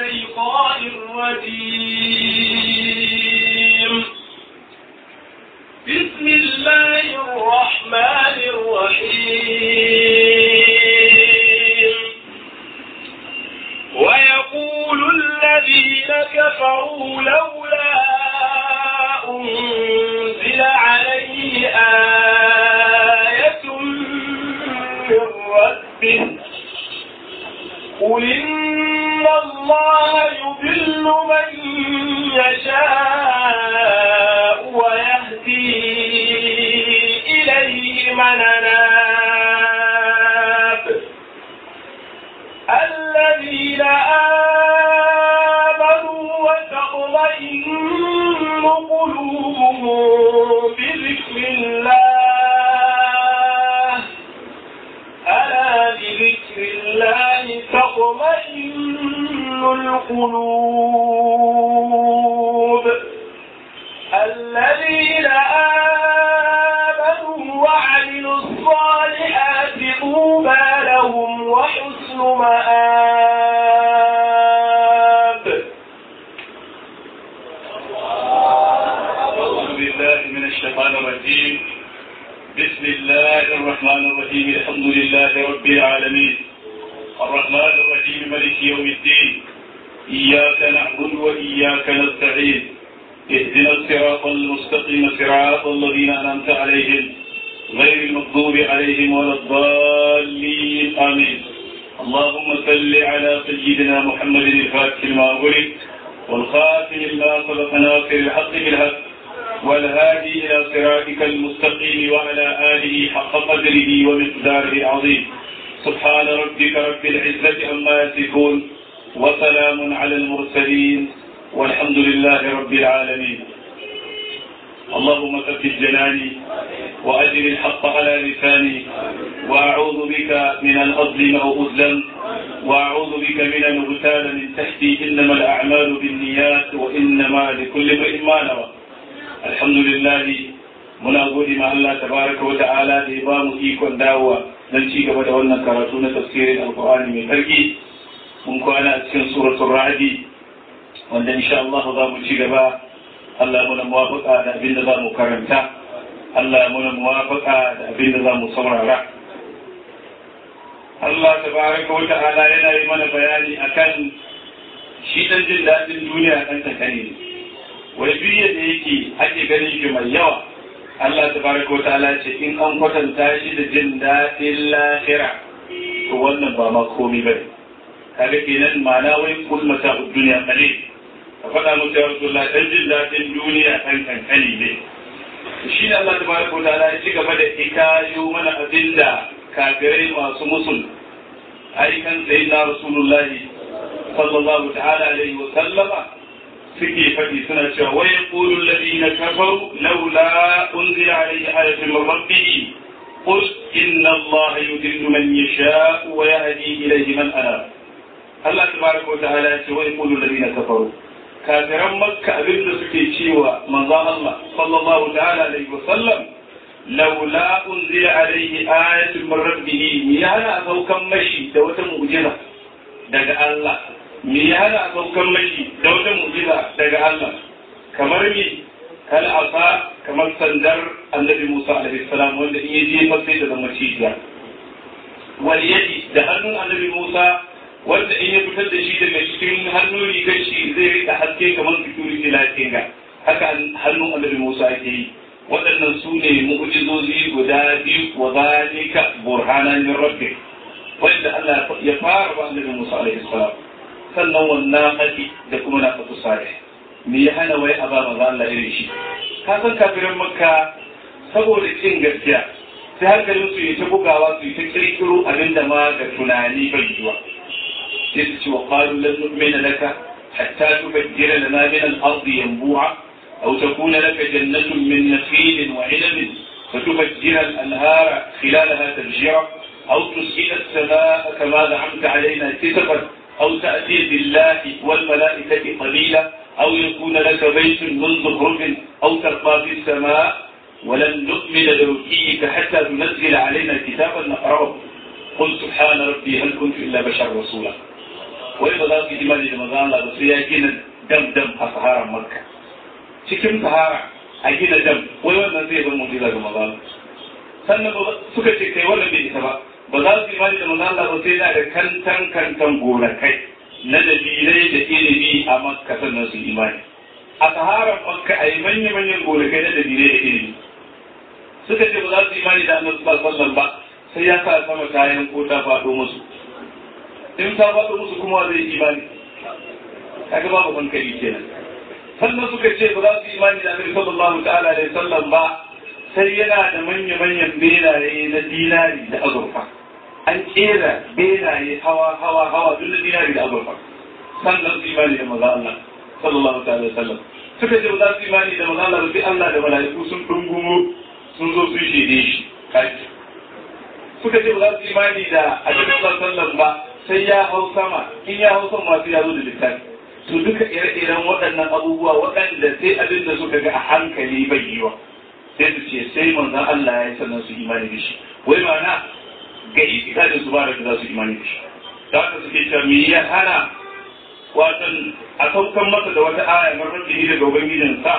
الشيطان الرجيم بسم الله الرحمن الرحيم ويقول الذين كفروا لولا أنزل عليه آية من ربه قل إن الله يضل من يشاء ويهدي إليه من أناب الذين آمنوا وتطمئن قلوبهم بذكر الله ألا بذكر الله تطمئن القلوب الذين آمنوا وعملوا الصالحات طوبى لهم وحسن مآب أعوذ بالله من الشيطان الرجيم بسم الله الرحمن الرحيم الحمد لله رب العالمين الرحمن الرحيم ملك يوم الدين إياك نعبد وإياك نستعين اهدنا الصراط المستقيم صراط الذين أنعمت عليهم غير المغضوب عليهم ولا الضالين آمين اللهم صل على سيدنا محمد الفاتح لما أغلق والخاتم لما سبق ناصر الحق بالحق والهادي إلى صراطك المستقيم وعلى آله حق قدره ومقداره العظيم سبحان ربك رب العزة عما يصفون وسلام على المرسلين والحمد لله رب العالمين اللهم ثبت جناني وأجل الحق على لساني وأعوذ بك من أن أظلم أو أظلم وأعوذ بك من أن أغتال من تحتي إنما الأعمال بالنيات وإنما لكل امرئ ما نوى الحمد لله muna gode ma Allah tabaraka wa ta'ala da ya ba mu ikon dawowa don ci gaba da wannan karatu na tafsirin alkur'ani mai sarki mun kwana a cikin suratul ra'di wanda insha Allah za mu ci gaba Allah muna muwafaqa da abin da za mu karanta Allah muna muwafaqa da abin da za mu saurara Allah tabaraka wa ta'ala yana yi mana bayani akan shi dan jin daɗin duniya kan takani wai duk yadda yake ake ganin shi mai yawa Allah tabaraka wa ta'ala ce in an kwatanta shi da jin daɗin lahira to wannan ba ma komai bane kaga kenan ma'ana wai kul mata duniya kale ka faɗa musu ya rasulullah dan jin daɗin duniya kan kankani ne shi ne Allah tabaraka wa ta'ala ya ci gaba da ikayo mana abinda kafirai masu musul aikan sayyidina rasulullahi sallallahu ta'ala alaihi wa sallama suke faɗi suna cewa wai yaqulu alladhina kafaru laula unzila alayhi ayatun min rabbih qul inna allaha yudillu man yasha'u wa yahdi ilayhi man anab Allah tabaraka wa ta'ala ya ce wai yaqulu alladhina kafaru kafiran makka abinda suke cewa manzon Allah sallallahu ta'ala alaihi wa sallam laula unzila alayhi ayatun min rabbih ya hana saukan mashi da wata mu'jiza daga Allah me ya hana saukan mashi da wata mu'jiza daga Allah kamar me kal asa kamar sandar annabi Musa alaihi salam wanda in yaje sai da zama cijiya wal yadi da hannun annabi Musa wanda in ya fitar da shi daga cikin hannun rigar shi zai rika haske kamar security lighting ga haka hannun annabi Musa yake yi waɗannan su ne mu'jizozi guda biyu wa zalika burhanan min rabbik wanda Allah ya fara ba annabi Musa alaihi salam sannan wannan haƙi da kuma na fatu salih me ya hana wai a ba maza Allah irin shi ka san kafirin makka saboda cin gaskiya sai hankalin su yi ta bugawa su yi ta kirkiro abinda ma ga tunani bai yiwa sai su ce wa qalu lan nu'mina laka hatta tubajjira lana min al-ardi yanbu'a aw takuna laka jannatun min nakhilin wa 'inabin فتفجر الأنهار خلالها تفجيرا أو تسقي السماء كما زعمت علينا كسفا أو تأتي بالله والملائكة قليلا أو يكون لك بيت من زخرف أو ترقى في السماء ولن نؤمن لرقيك حتى تنزل علينا كتابا نقرأه قل سبحان ربي هل كنت إلا بشر رسولا وإذا ذاك إيمان لمزان الله sai ya gina dam dam a saharan makka cikin sahara a gina dam wai wannan zai zama mujiza ga maza sannan suka ce kai wannan bai isa ba ba za su imani da maza Allah ba sai na da kantan kantan gonakai na dalilai da ilimi a makka sannan su imani a saharan makka a yi manya-manyan gonakai na dalilai da ilimi suka ce ba za su imani da annabi sallallahu alaihi ba sai ya sa sama kayan ko ta faɗo musu in ta faɗo musu kuma zai imani kaga babu hankali kenan sannan suka ce ba za su imani da annabi sallallahu ta'ala alaihi sallam ba sai yana da manya-manyan benaye na dinari da azurfa an kera benaye hawa hawa hawa duk na dinari da azurfa sannan su imani da maza Allah sallallahu ta'ala alaihi sallam suka ce ba za su imani da maza Allah ba sai Allah da mala'iku sun dungumo sun zo sun shaide shi kaji suka ce ba za su imani da annabi sallallahu alaihi ba sai ya hau sama in ya hau sama sai ya zo da littafi to duka ire-iren waɗannan abubuwa waɗanda sai abin da suka ga a hankali bai yiwa sai su ce sai manzon Allah ya yi sannan su imani da shi wai ma'ana ga itika da su ba da za su imani da shi da haka suke cewa me ya hana watan a saukan masa da wata aya marar da daga ubangijin sa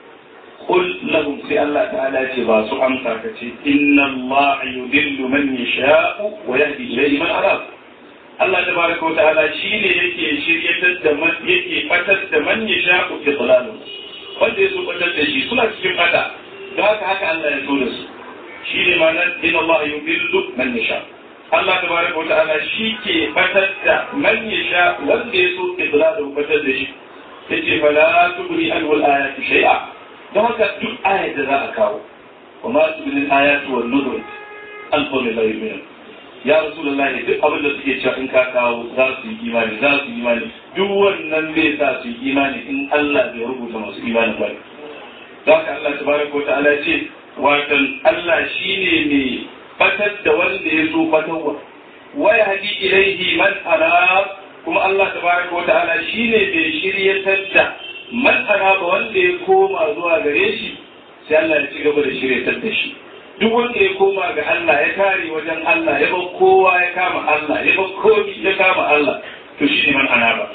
qul lahum sai Allah ta'ala ce ba su amsa ka ce inna Allah yudillu man yasha'u wa yahdi ilayhi man arab Allah tabaraka wa ta'ala shine yake shiryatar da man yake fatar da man yasha'u fi dhalalin wanda ya so fatar da shi suna cikin fata don haka haka Allah ya so da su shine ma'anar inna Allah yudillu man yasha'u Allah tabaraka wa ta'ala shi ke fatar da man yasha wanda ya so idlalu fatar da shi yace fala tubni an wal ayati shay'a don haka duk ayat da za a kawo wa ma tubni al ayatu wan nuzur an qawli la yu'minu ya rasulullahi duk abin da suke cewa in ka kawo za su yi imani za su yi imani duk wannan zai sa su yi imani in Allah bai rubuta masu imani ba don haka Allah tabaraka wa ta'ala ce watan Allah shine mai fatar da wanda ya so fatarwa wa yahdi ilaihi man anab kuma Allah tabaraka wa ta'ala shine bai shiryatar da man anaba wanda ya koma zuwa gare shi sai Allah ya ci gaba da shiryatar da shi duk wanda ya koma ga Allah ya kare wajen Allah ya bar kowa ya kama Allah ya bar komi ya kama Allah to shine man anaba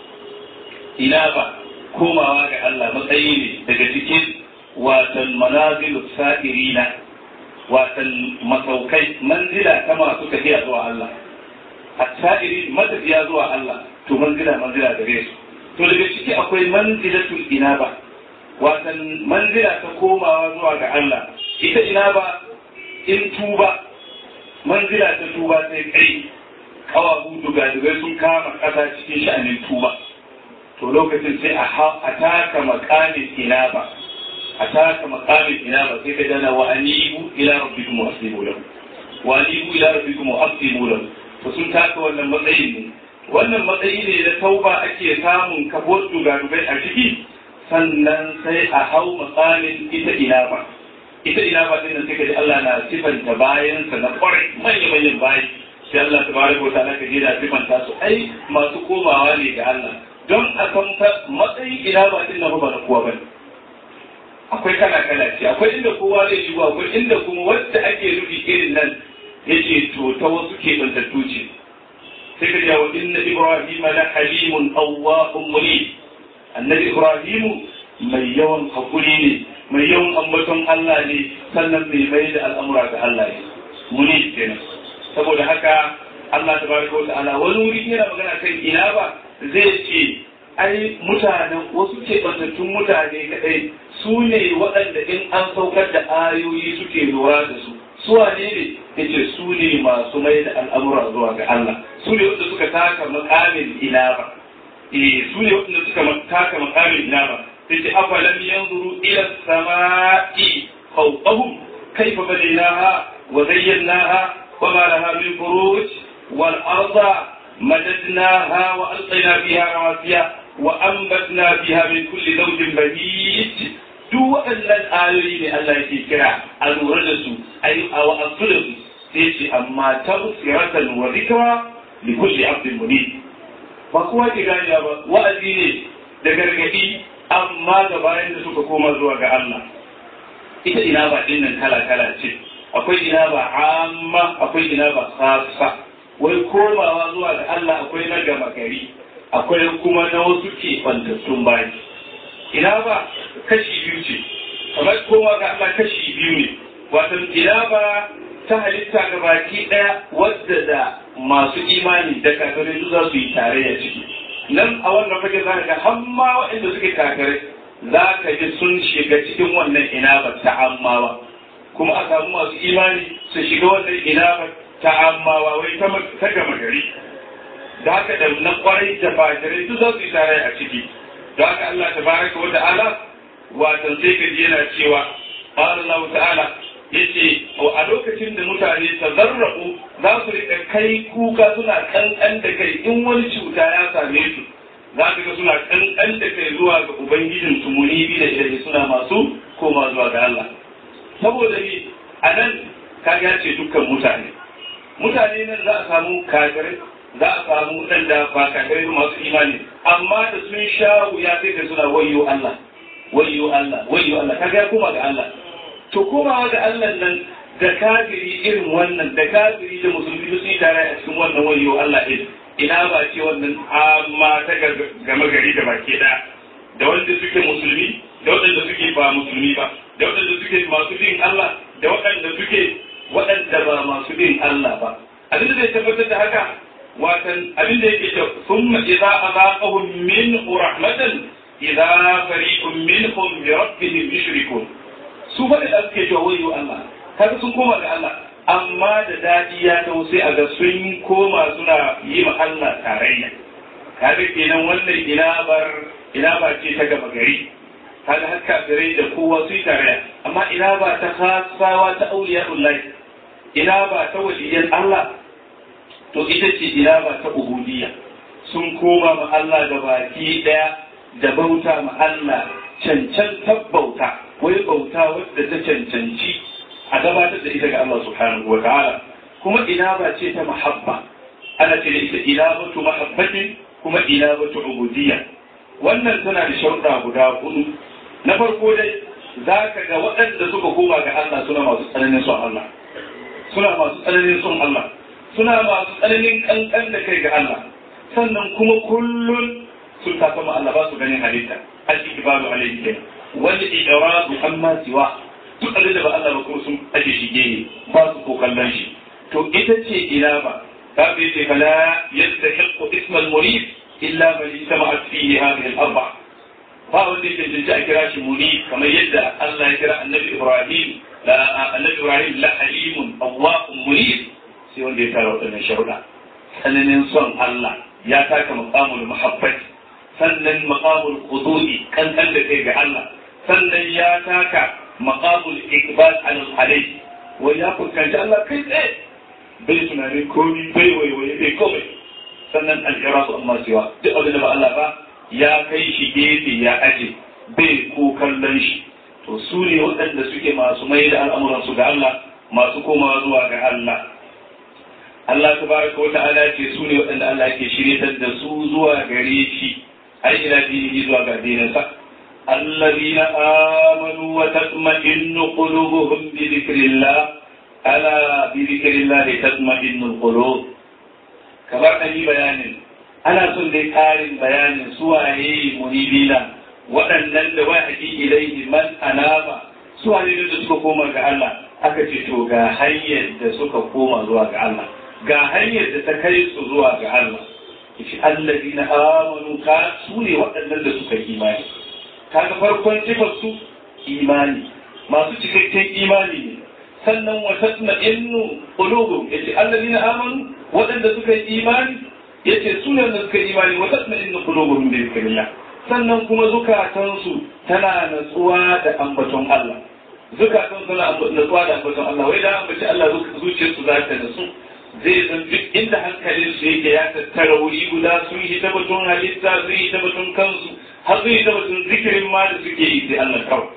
ina ba komawa ga Allah matsayi ne daga cikin watan manazilu sa'irina watan masaukai manzila ta masu tafiya zuwa Allah at-sa'iri matafiya zuwa Allah to manzila manzila gare su to daga ciki akwai manzilatul inaba watan manzila ta komawa zuwa ga Allah ita inaba in tuba manzila ta tuba sai kai kawahu dugadugai sun kama kasa cikin sha'anin tuba to lokacin sai a taka makamin inaba a taka makamin inaba sai ka dana wa anibu ila rabbikum wa aslimu lahu wa anibu ila rabbikum wa aslimu lahu to sun taka wannan matsayin ne wannan matsayi ne na tauba ake samun kabuwar dugadugai a ciki sannan sai a hau makamin ita inaba ita inaba din nan sai ka ji Allah na sifanta bayansa na kwarai manya manyan bayi sai Allah tabaraka wa ta'ala ka ji da sifanta su ai masu komawa ne ga Allah don a san matsayin inaba din nan ba na kowa bane akwai kala kala ce akwai inda kowa zai shigo akwai inda kuma wanda ake nufi irin nan yace to ta wasu ke bantattu ce sai ka jawo inna ibrahim la halimun awwahum munib annabi ibrahim mai yawan hakuri ne mai yawan ambaton Allah ne sannan mai mai da al'amura ga Allah ne munib kenan saboda haka Allah tabaraka wa ta'ala wani wuri yana magana kan ina ba zai ce ai mutanen wasu keɓantattun mutane kaɗai su ne waɗanda in an saukar da ayoyi suke lura da su su wane ne yace su ne masu mai da al'amura zuwa ga Allah su ne wanda suka taka makamin inaba eh su ne wanda suka taka makamin inaba yace afalam yanzuru ila samai fawqahum kayfa badaynaha wa zayyanaha wa ma laha min furuj wal arda مددناها وألقينا فيها رواسي وأنبتنا فيها من كل زوج بهيج duk waɗannan ayoyi ne Allah yake kira a lura da su a wa'azu da su sai ce amma ta usiratan wa zikra li kulli abdin munib ba kowa ke gane ba wa'azi ne da gargadi amma ga bayan da suka koma zuwa ga Allah ita ina ba din nan kala kala ce akwai ina ba amma akwai ina ba khassa wai komawa zuwa ga Allah akwai na gama gari akwai kuma na wasu ke kwantattun bayi ina ba kashi biyu ce kamar kowa ga Allah kashi biyu ne wato ina ba ta halitta ga baki ɗaya wadda da masu imani da kafirai su za su yi tarayya ciki nan a wannan fage za ka ga har ma waɗanda suke kafirai za ka ji sun shiga cikin wannan inabar ta ammawa kuma a samu masu imani su shiga wannan inabar ta ammawa wai ta gama gari da haka da na kwarai da fajirai duk za su yi tarayya a ciki da haka Allah ta baraka wa ta'ala watan sai ka ji yana cewa Allah ta'ala yace a lokacin da mutane tazarrafu za su rika kai kuka suna kankan da kai in wani cuta ya same su za ka ga suna kankan da kai zuwa ga ubangijin su munibi da ilahi suna masu koma zuwa ga Allah saboda ni a nan kaga ce dukkan mutane mutane nan za a samu kafirai za a samu waɗanda ba kafirai masu imani amma da sun sha wuya sai da suna wayyo Allah wayyo Allah wayyo Allah kaga ya koma ga Allah to komawa ga Allah nan da kafiri irin wannan da kafiri da musulmi sun yi tare a cikin wannan wayyo Allah din ina ba ce wannan amma ta gama gari da baki ɗaya da wanda suke musulmi da waɗanda suke ba musulmi ba da waɗanda suke masu bin Allah da waɗanda suke waɗanda ba masu bin Allah ba abin da zai tabbatar da haka watan abin da yake cewa summa idza azaqahum min rahmatan idza fariqun minhum bi rabbihim yushrikun su fa da suke cewa wayo Allah kaga sun koma ga Allah amma da dadi ya taho sai a ga sun koma suna yi ma Allah tarayya kaga kenan wannan inabar inaba ce ta gaba gari kaga har kafirai da kowa su yi tarayya amma inaba ta khasawa ta auliya'ullahi inaba ta waliyan Allah to ita ce inaba ta ubudiyya sun koma ma Allah da baki daya da bauta ma Allah cancan tabbauta wai bauta wadda ta cancanci a gabatar da ita ga Allah subhanahu wa ta'ala kuma inaba ce ta mahabba ana ce da ita inabatu mahabbatin kuma inabatu ubudiyya wannan tana da sharuɗa guda hudu na farko dai za ka ga waɗanda suka koma ga Allah suna masu tsananin son Allah suna masu tsananin son Allah suna masu tsananin kankan da kai ga Allah sannan kuma kullun sun tafi ma Allah ba su ganin halitta al-ikbalu alayhi kai wal idradu amma siwa duk abin da ba Allah ba kuma sun aje shi gene ba su ko kallon shi to ita ce ilaba ta bai ce fala yastahiqu isma al-murid illa man ijtama'at fihi hadhihi al-arba ba wanda yake jinji a kira shi muni kamar yadda Allah ya kira annabi Ibrahim la annabi Ibrahim la halimun awwaqun munib sai wanda ya tara waɗannan sharuɗa tsananin son Allah ya taka maqamul muhabbat sannan maqamul qudu'i kankan da kai ga Allah sannan ya taka maqamul iqbal ala alayhi wa ya fuskanci Allah kai tsaye bai tunanin komi bai waiwaye bai komai sannan al-irasu amma siwa duk abin da ba Allah ba ya kai shi gefe ya aje bai ko kallon shi to su ne waɗanda suke masu mai da al'amuransu ga Allah masu komawa zuwa ga Allah Allah tabaraka wa ta'ala ce su ne waɗanda Allah ke shiryatar da su zuwa gare shi ai ila dinihi zuwa ga dinansa الذين آمنوا وتطمئن قلوبهم بذكر الله ألا بذكر الله تطمئن القلوب كما أني بيان أنا سنة قارن بيان سوى منيبين waɗannan da wahayi ilaihi man anaba su ne da suka koma ga Allah aka ce to ga hanyar da suka koma zuwa ga Allah ga hanyar da ta kai su zuwa ga Allah yace allazina amanu ka su ne waɗannan da suka imani kaga farkon sifar su imani masu cikakken imani ne sannan wa tatma'innu qulubuhum yace allazina amanu waɗanda suka yi imani yace su ne da suka yi imani wa tatma'innu qulubuhum bi dhikrillah sannan kuma zukatansu tana natsuwa da ambaton Allah zukatan suna natsuwa da ambaton Allah wai da ambaci Allah zuciyarsu za ta natsu zai zan duk inda hankalin su yake ya tattara wuri guda sun yi ta batun halitta sun yi ta batun kansu har sun yi ta batun zikirin ma da suke yi sai Allah kawai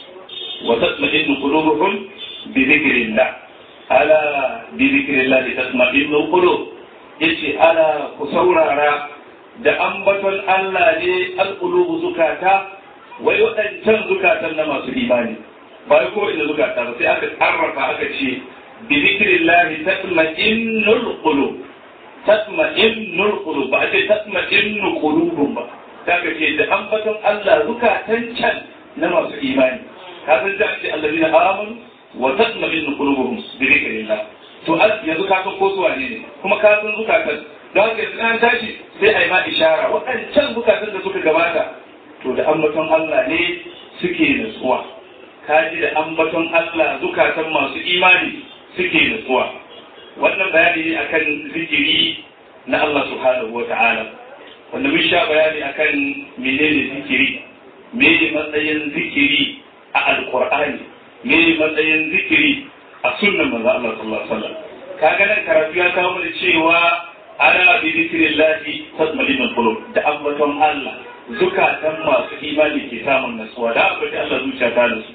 wa tatma'innu qulubuhum bi dhikrillah ala bi dhikrillah tatma'innu qulub yace ala ku saurara da ambaton Allah ne alƙulubu zukata wai waɗancan zukatan na masu imani ba ko ina zukata ba sai aka tsarrafa aka ce bi zikrillahi tatma'innul qulub tatma'innul qulub ba a ce tatma'innu qulubun ba kaga ce da ambaton Allah zukatan can na masu imani ka san da ce allazina amanu wa tatma'innu qulubuhum bi dhikrillah to yanzu ka san ko su wane ne kuma ka san zukatan da haka yanzu an tashi sai a yi ma ishara waɗancan zukatan da suka gabata to da ambaton Allah ne suke nutsuwa ka ji da ambaton Allah zukatan masu imani suke nutsuwa wannan bayani ne akan zikiri na Allah subhanahu wa ta'ala wanda mun sha bayani akan menene zikiri mene matsayin zikiri a alqur'ani mene matsayin zikiri a sunnan manzo Allah sallallahu alaihi wasallam kaga nan karatu ya kawo mana cewa ana bi zikrillahi tatma'innul qulub da ambaton Allah zukatan masu imani ke samun nasuwa da aka ce Allah zuciya ta nasu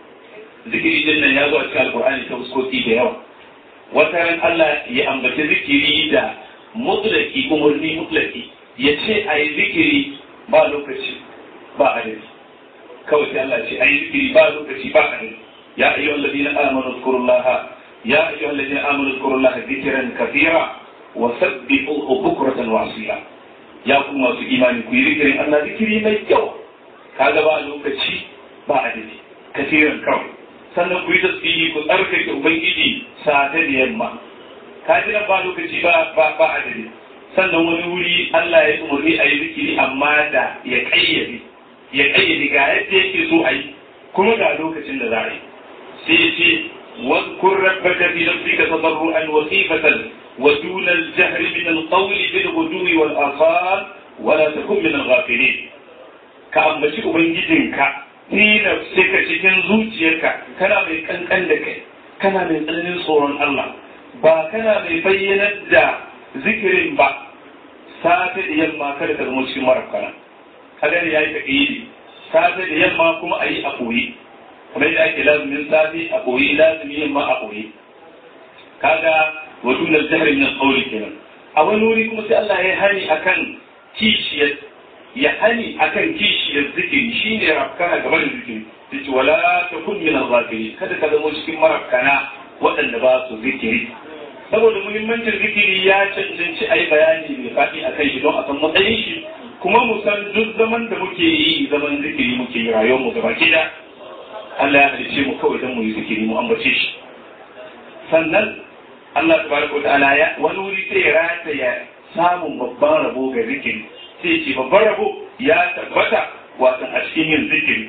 zikiri din nan ya zo a cikin alqur'ani ta fuskoki da yawa wata ran Allah ya ambaci zikiri da mutlaki umarni mutlaki ya ce a yi zikiri ba lokaci ba adadi kawai sai Allah ce a yi zikiri ba lokaci ba adadi ya ayyu alladhina amanu zkurullaha ya ayyu alladhina amanu zkurullaha zikran kathira wa sabbihuhu bukratan wa asila ya ku masu imani ku yi zikirin Allah zikiri mai kyau kaga ba lokaci ba adadi kasiran kawai sannan ku yi tasbihi ku tsarkake ubangiji sata da yamma ka ji nan ba lokaci ba ba ba adadi sannan wani wuri Allah ya umarni a yi zikiri amma da ya kayyade ya kayyade ga yadda yake so a yi kuma ga lokacin da za a yi sai ya ce واذكر ربك في نفسك تضرعا وخيفة ودون الجهر من القول بالغدو والآصال ولا تكن من الغافلين كأنبتي أبنجدنك fi nafsika cikin zuciyarka kana mai kankan da kai kana mai tsananin tsoron Allah ba kana mai bayyanar da zikirin ba safe da yamma kada ka zama cikin marafkana kada ya yi taƙidi safe da yamma kuma a yi a koyi kamar yadda ake lazumin safe a koyi lazumin yamma a koyi kaga wa dunar jihar min alƙawli kenan a wani wuri kuma sai Allah ya hani akan kishiyar ya hani akan kishiyar zikiri shine rafkana gaba da zikiri yace wala takun min al-ghafilin kada ka zama cikin marafkana waɗanda ba su zikiri saboda muhimmancin zikiri ya cancanci a yi bayani mai faɗi a kai shi don a san matsayin shi kuma mu san duk zaman da muke yi zaman zikiri muke yi rayuwar mu gaba da Allah ya halice mu kawai don mu yi zikiri mu ambace shi sannan Allah tabaraka ta'ala ya wani wuri sai ya rataya samun babban rabo ga zikiri sai ce babban rabo ya tabbata watan a cikin yin zikiri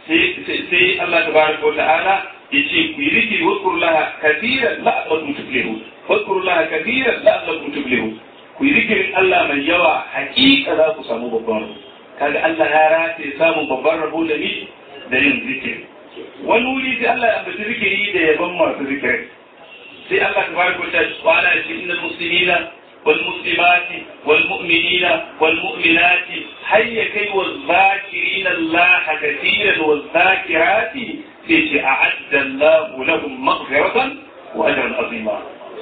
sai Allah tabaraka ta'ala ya ce ku yi zikiri wasu laha kafiran la'allakum tuflihun واذكروا الله كثيرا لعلكم تفلحون ku yi zikirin Allah mai yawa hakika za ku samu babban rabo kaga Allah ya rataye samun babban rabo da ni da yin zikiri wani wuri sai Allah ya ambaci zikiri da yaban masu zikiri sai Allah ta baraka ta wala shi innal muslimina wal muslimati wal mu'minina wal mu'minati hayya kai wal zakirina Allah kathiran wal zakirati sai ce a'adda Allah lahum maghfiratan wa ajran azima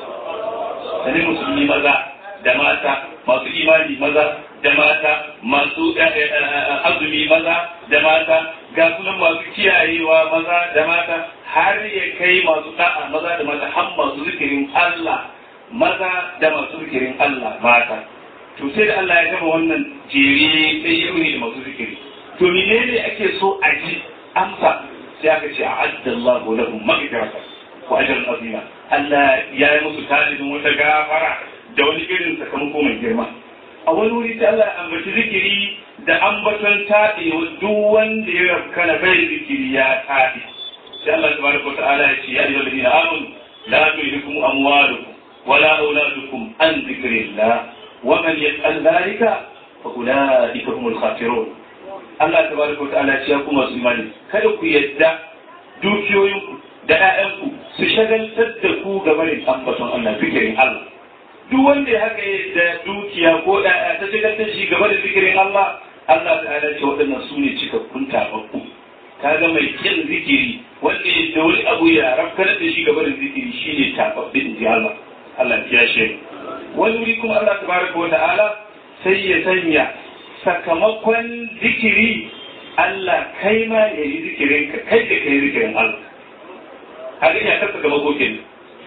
sanin musulmi maza da mata masu imani maza da mata masu azumi maza da mata ga sunan masu kiyayewa maza da mata har ya kai masu da'a maza da mata har masu zikirin Allah maza da masu zikirin Allah mata to sai da Allah ya gama wannan jere sai ya da masu zikiri to menene ake so a ji amsa sai aka ce a'adda Allahu lahum maghfiratan wa ajran azima Allah ya yi musu talibin wata gafara da wani irin sakamako mai girma a wani wuri sai Allah ya ambaci zikiri da ambaton taɗe duk wanda ya rabkana bai zikiri ya taɗe sai Allah tabaraka wa ta'ala ya ce ya ayyuhal ladina amanu la tulhikum amwalukum wala auladukum an zikrillah wa man yas'al dhalika fa ulaika humul khasirun Allah tabaraka wa ta'ala ya ce ku masu imani kada ku yadda dukiyoyinku da ‘ya'yanku su shagaltar da ku ga barin ambaton Allah zikirin Allah. Duk wanda ya haka da dukiya ko ‘ya'ya ta shagaltar shi ga barin zikirin Allah, Allah ta hada ce waɗannan su ne cikakkun tababbu. Ka ga mai kyan zikiri wanda ya da wani abu ya rafkanar da shi ga barin zikiri shi ne tababbi in ji Allah. Allah ya shi. Wani wuri kuma Allah ta baraka wa ta'ala sai ya sanya sakamakon zikiri Allah kai ma ya yi zikirin ka kai da kai zikirin Allah. kaga ya kasa gaba goke ne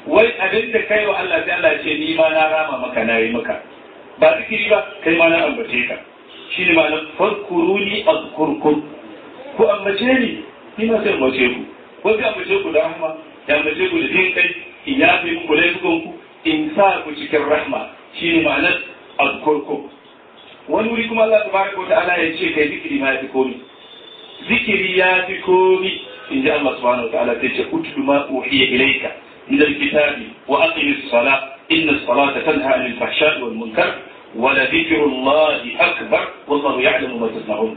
wai abin da kai wa Allah sai Allah ya ce ni ma na rama maka na yi maka ba zikiri ba kai ma na ambace ka shi ne ma'anar farkuruni azkurkum ku ambace ni ni ma sai ambace ku ko sai ambace ku da rahma ya ambace ku da jin kai in ya fi muku laifukan ku in sa ku cikin rahma shi ne ma'anar azkurkum wani wuri kuma Allah tabaraka wa ta'ala ya ce kai zikiri ma ya fi komi zikiri ya fi komi in ji Allah subhanahu wa ta'ala sai ce utlu ma uhiya ilayka min alkitabi wa aqimis salat inna as-salata tanha 'anil fahsha'i wal munkar wa la dhikrullahi akbar wallahu ya'lamu ma tasna'un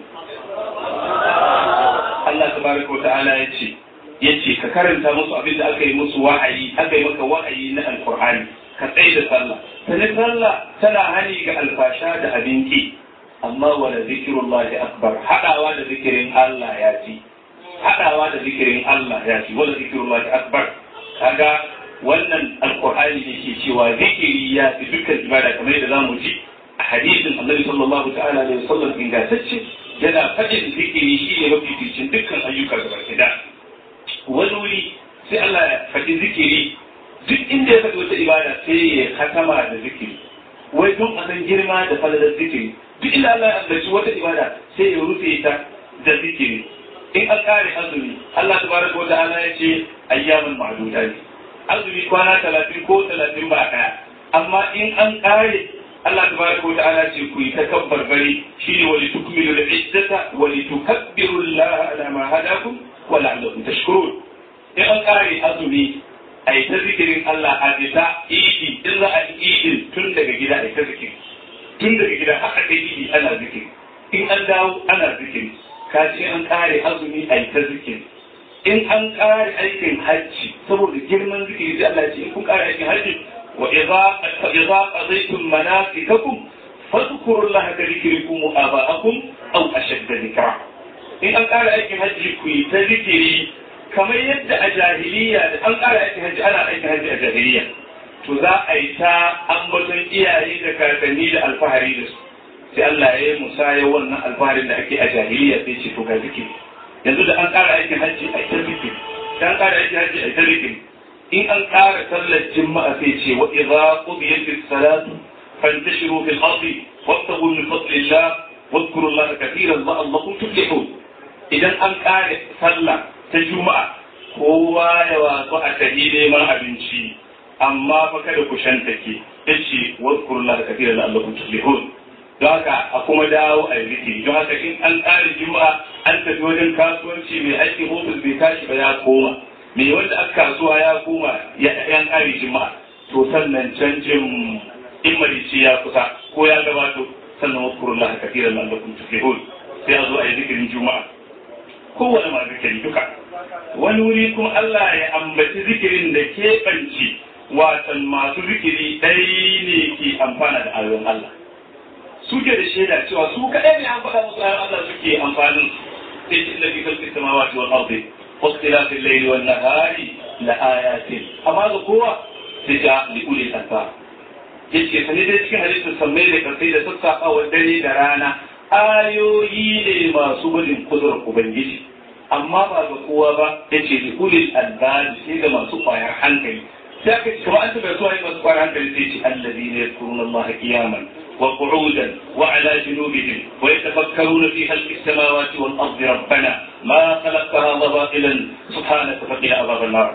Allah tabaraka wa ta'ala ya ce yace ka karanta musu abin da aka yi musu wa'ayi aka yi maka wa'ayi na alqur'ani ka tsaye da sallah sani sallah tana hani ga alfasha da abinki amma wala zikirullahi akbar hadawa da zikirin Allah ya ci hadawa da zikirin Allah ya ci wala zikirullahi akbar kaga wannan alqur'ani ne ke cewa zikiri ya fi dukkan ibada kamar yadda zamu ji a hadisin Annabi sallallahu ta'ala alaihi wasallam ingantacce yana faɗin zikiri shi ne mafificin dukkan ayyuka gaba ɗaya wani wuri sai Allah ya faɗi zikiri duk inda ya faɗi wata ibada sai ya hatama da zikiri wai don a san girma da falalar zikiri duk inda Allah ya ambaci wata ibada sai ya rufe ta da zikiri in an kare azumi Allah tabaraka wa ta'ala ya ce ayyaman ma'duda ne azumi kwana talatin ko talatin ba ɗaya amma in an kare Allah tabaraka wa ta'ala ce ku yi takabbar bari shine wa litukmilu al-iddata wa litukabbiru Allah ala ma hadakum wa la'allakum tashkurun in an kare azumi a yi ta zikirin Allah a bisa idi in za a yi idin tun daga gida a yi ta zikiri tun daga gida haka kai idi ana zikiri in an dawo ana zikiri ka ce an kare azumi a yi ta zikiri in an kare aikin hajji saboda girman zikiri sai Allah ce in kun kare aikin hajji wa idza idza qadaytum manasikakum fadhkuru Allah ka zikrikum aba'akum aw ashadda dhikra in an kare aikin hajji ku yi ta zikiri kamar yadda a jahiliya da an ƙara aikin hajji ana aikin hajji a jahiliya to za a yi ta ambaton iyaye da kakanni da alfahari da su sai Allah ya yi musaya wannan alfaharin da ake a jahiliya sai ce to ga zikiri yanzu da an ƙara aikin hajji a ta zikiri da an ƙara aikin hajji a ta zikiri in an ƙara sallar jima'a sai ce wa idza qudiyatis salatu fantashiru fil ardi wabtaghu min fadlillah واذكروا الله كثيرا لعلكم تفلحون idan an ƙare sallah ta juma'a kowa ya wasu a tafi neman abinci amma fa kada ku shanta ke yace wadkurullah kathira la allakum tuflihun don haka a kuma dawo a zikiri don haka in an ƙare juma'a an tafi wajen kasuwanci mai aiki ofis bai tashi ba ya koma mai wanda aka kasuwa ya koma ya yan ƙare juma'a to sannan canjin in marici ya kusa ko ya gabato sannan wadkurullah kathira la allakum tuflihun sai a zo a yi zikirin juma'a kowane ma zikiri duka wani wuri kuma Allah ya ambaci zikirin da keɓanci watan masu zikiri ɗai ne ke amfana da ayoyin Allah suke da shaida cewa su kaɗai ne an faɗa musu ayoyin Allah suke amfanin sai ce inda fi kalfi samawati wal ardi واختلاف الليل والنهار لآيات amma ga kowa sai ja li ulil albab yace sani dai cikin hadisin sammai da kasai da sassafa dare da rana ayoyi ne masu gudun kudurar Ubangiji, amma ba ga kowa ba ya ce da ulil albabi sai ga masu kwayar hankali. Sai aka ce kamar an taɓa zuwa yi masu kwayar hankali sai ce allazi ne ya kurun Allah kiyaman wa qu'udan wa ala junubihim wa yatafakkaruna fi khalqi samawati wal ardi rabbana ma khalaqta hadha batilan subhanaka faqina adhaban nar.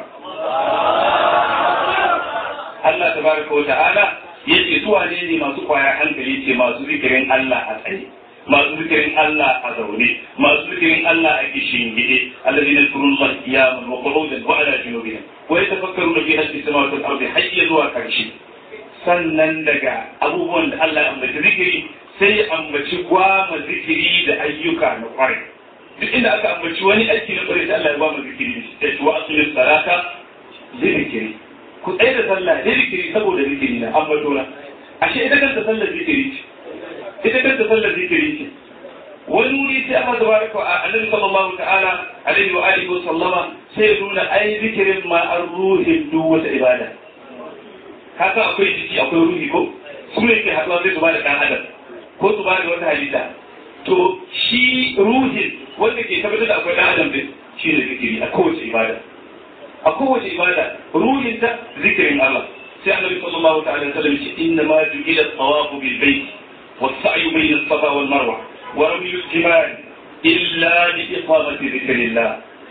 Allah tabaraka wa ta'ala yace su wane ne masu kwayar hankali ce masu zikirin Allah a tsaye. masu zikirin Allah a zaune masu zikirin Allah a kishin gide alladhi yadhkurun Allah qiyaman wa qu'udan wa ala junubihim wa yatafakkaruna fi khalqi samawati wal ardi hayya zuwa karshe sannan daga abubuwan da Allah ya ambaci zikiri sai ya ambaci gwama zikiri da ayyuka na kwarai duk inda aka ambaci wani aiki na kwarai sai Allah ya gwama zikiri da shi wa asulis salata zikiri ku tsaye da sallah zikiri saboda zikiri na ambato na ashe ita kanta sallar zikiri ce ita kanta sallar zikiri ce wani wuri sai Allah tabaraka wa annabi sallallahu ta'ala alaihi wa alihi wa sallama sai ya nuna ai zikirin ma an ruhin duk wata ibada haka akwai jiki akwai ruhi ko su ne ke haɗuwa sai su ba da ɗan adam ko su ba da wata halitta to shi ruhin wanda ke tabbatar da akwai ɗan adam din shi ne zikiri a kowace ibada a kowace ibada ruhin ta zikirin Allah sai annabi sallallahu ta'ala alaihi wasallam ce inna ma ju'ila at-tawafu bil bayt was-sa'yu bayna as-safa wal marwa wa ramy al-jimal illa li iqamati dhikrillah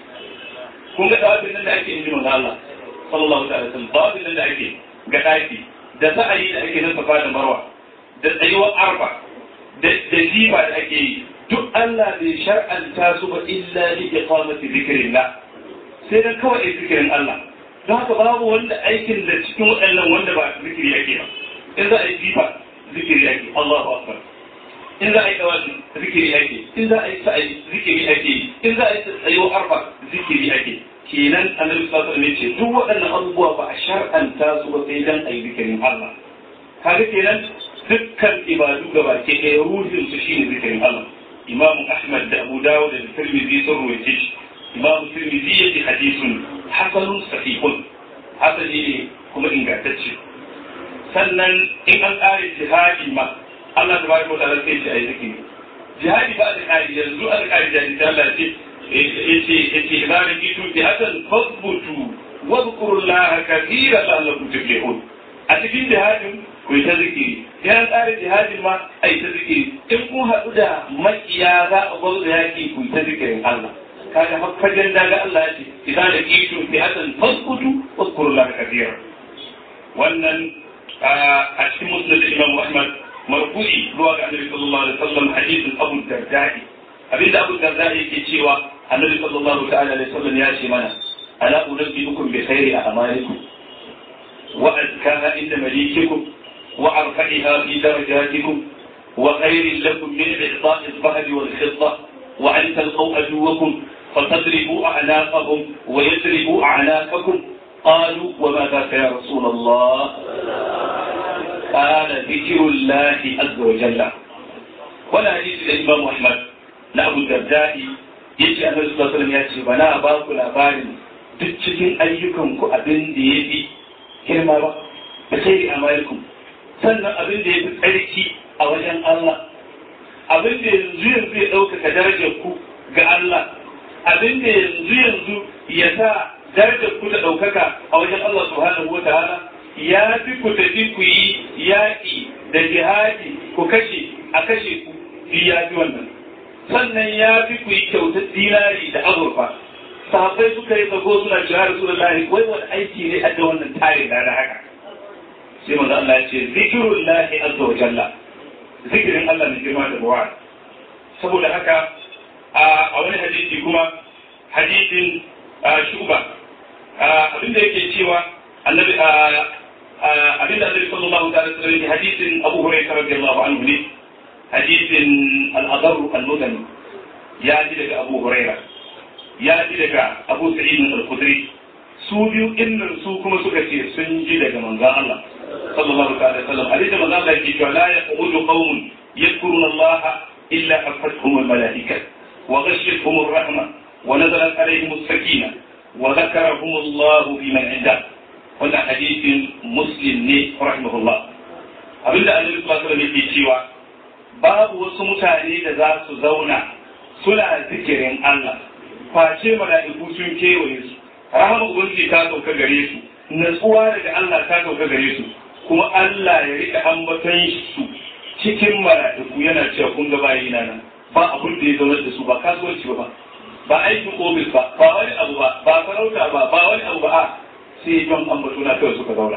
kun ga tawafin nan da ake yi manzo Allah sallallahu ta'ala alaihi wasallam tawafin nan da ake ga daki da sa'ayi da ake nan safa da marwa da tsayuwar arfa da jiba da ake yi duk Allah bai shar'anta su ba illa li iqamati dhikrillah sai dan kawai zikirin Allah don haka babu wanda aikin da cikin waɗannan wanda ba zikiri ake ba in za a yi jifa zikiri ake Allahu akbar in za a yi tawafi zikiri ake in za a yi sa'ayi zikiri ake in za a yi tsayo arfa zikiri ake kenan annabi sallallahu alaihi ce duk waɗannan abubuwa ba a shar'anta su ba sai dan ayi zikirin Allah kaga kenan dukkan ibadu gaba ke ɗaya ruhin su shine zikirin Allah Imam Ahmad da Abu Dawud da Tirmidhi sun ruwaye shi Imam Tirmidhi yace hadisun hasanun sahihun hasani ne kuma ingantacce sannan in an ƙare jihadi ma Allah ta bada wata sai ce a yi zikiri jihadi ba da ƙari yanzu an ƙari jihadi ta Allah ce yace yace idza rajitu jihatan fasbutu wa dhkurullaha kathiran la'allakum tuflihun a cikin jihadin ku yi ta zikiri yan ƙare jihadin ma a yi ta zikiri in kun haɗu da makiya za a gwamnati yaƙi ku yi ta zikirin Allah kaga fagen daga Allah ya ce idza rajitu jihatan fasbutu wa dhkurullaha kathiran wannan a cikin musnad Imam Ahmad marfu'i zuwa ga Annabi sallallahu alaihi wasallam hadisin Abu Darda'i abinda Abu Darda'i yake cewa Annabi sallallahu ta'ala alaihi wasallam ya ce mana ala unabbiukum bi khairi a'malikum wa azkaha inda malikikum wa arfa'iha fi darajatikum wa khairin lakum min i'ta'i al-dhahab wal fidda wa an talqaw aduwakum فتضربوا أعناقهم ويضربوا أعناقكم قالوا وما ذاك يا رسول الله قال ذكر الله عز وجل ولا حديث الإمام أحمد na Abu Darda'i yace Annabi sallallahu alaihi wasallam ya ce bana ba ku labarin duk cikin ayyukan ku abin da yafi girma ba da sai amalikum sannan abin da yafi tsarki a wajen Allah abin da yanzu yanzu ya ɗaukaka darajar ku ga Allah abin da yanzu yanzu ya sa darajar ku da ɗaukaka a wajen Allah subhanahu wa ta'ala ya fi ku tafi ku yi yaƙi da jihadi ku kashe a kashe ku fi ya fi wannan sannan ya fi ku yi kyautar dinari da azurfa sahabbai suka yi zago suna cewa rasulullahi wai wani aiki ne a da wannan tare da na haka sai manzo Allah ya ce zikrullahi azza wa jalla zikirin Allah ne girma da ruwa saboda haka a wani hadisi kuma hadisin shuba abinda yake cewa annabi abinda annabi sallallahu alaihi wasallam hadisin Abu Hurairah radiyallahu anhu ne hadisin al-Adar al-Mudani ya ji daga Abu Hurairah ya ji daga Abu Sa'id al-Khudri su biyu innan su kuma suka ce sun ji daga manzon Allah sallallahu alaihi wasallam hadisi manzon Allah yake cewa la yaqudu qaumun yadhkuruna Allah illa hafathum al-malaikah wa ghashiyatuhum ar-rahmah wa nazalat alaihim as-sakinah wa dhakarahum Allah biman 'indah wannan hadisin muslim ne rahimahullah abinda annabi sallallahu alaihi wasallam yake cewa babu wasu mutane da za su zauna suna zikirin Allah face mala'iku sun kewaye su rahama ubangiji ta sauka gare su natsuwa daga Allah ta sauka gare su kuma Allah ya rika ambaton su cikin mala'iku yana cewa kun ga bayi na nan ba abun da ya zaunar da su ba kasuwanci ba ba aikin ofis ba ba wani abu ba ba sarauta ba ba wani abu ba a sai don ambato na kawai suka zauna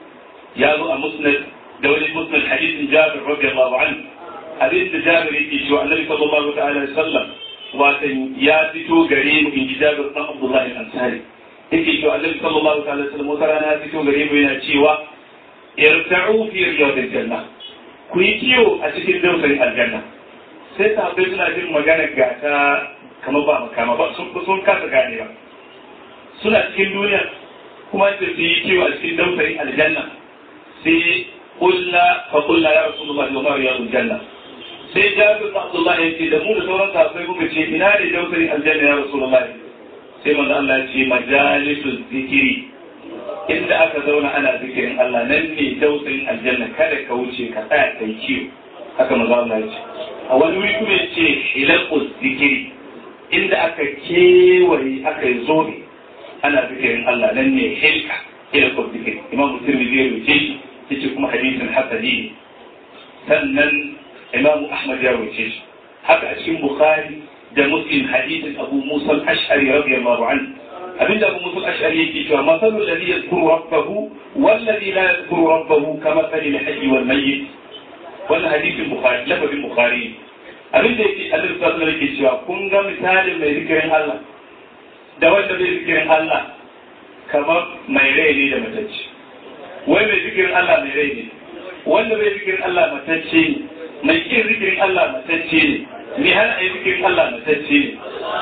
ya zo a musnad da wani musnad hadisin jabir radiyallahu anhu hadis da jabir yake cewa annabi sallallahu ta'ala alaihi wasallam watan ya fito gare mu in ji jabir dan abdullahi al-ansari yake cewa annabi sallallahu ta'ala alaihi wasallam wata rana ya fito gare mu yana cewa irta'u fi riyadil janna ku yi kiyo a cikin dausayin aljanna sai sahabbai suna jin magana ga ta kama ba makama ba sun kasa gane ba suna cikin duniya kuma da su yi kiwo a cikin dausayin aljanna sai kulla fa kulla ya rasulullah wa ma riyadul janna sai jabir da abdullah ya ce da mu da sauran sahabbai muka ce ina ne dausayin aljanna ya rasulullah sai manzo Allah ya ce majalisul zikiri inda aka zauna ana zikirin Allah nan ne dausayin aljanna kada ka wuce ka tsaya kai kiwo haka manzo Allah ya ce a wani wuri kuma ya ce hilaqus zikiri inda aka kewaye aka yi zobe ana zikirin Allah nan ne hilka ila ko zikiri imam tirmidhi ya rubuce shi yace kuma hadisin hasani ne sannan imam ahmad ya rubuce shi haka a cikin bukhari da muslim hadisin abu musa al-ash'ari radiyallahu anhu abinda abu musa al-ash'ari yake cewa masalu alladhi yadhkuru rabbahu walladhi la yadhkuru rabbahu kama sali al-hayy wal mayyit wannan hadisin bukhari lafazin bukhari abin da yake Allah sallallahu alaihi yake cewa kun ga misalin mai zikirin Allah da wanda bai zikirin Allah kamar mai rai ne da matacce wai mai zikirin Allah mai rai ne wanda bai zikirin Allah matacce ne mai kin zikirin Allah matacce ne ni hana ai zikirin Allah matacce ne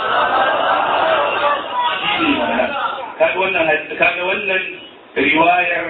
shi ne mana kaga wannan kaga wannan riwayar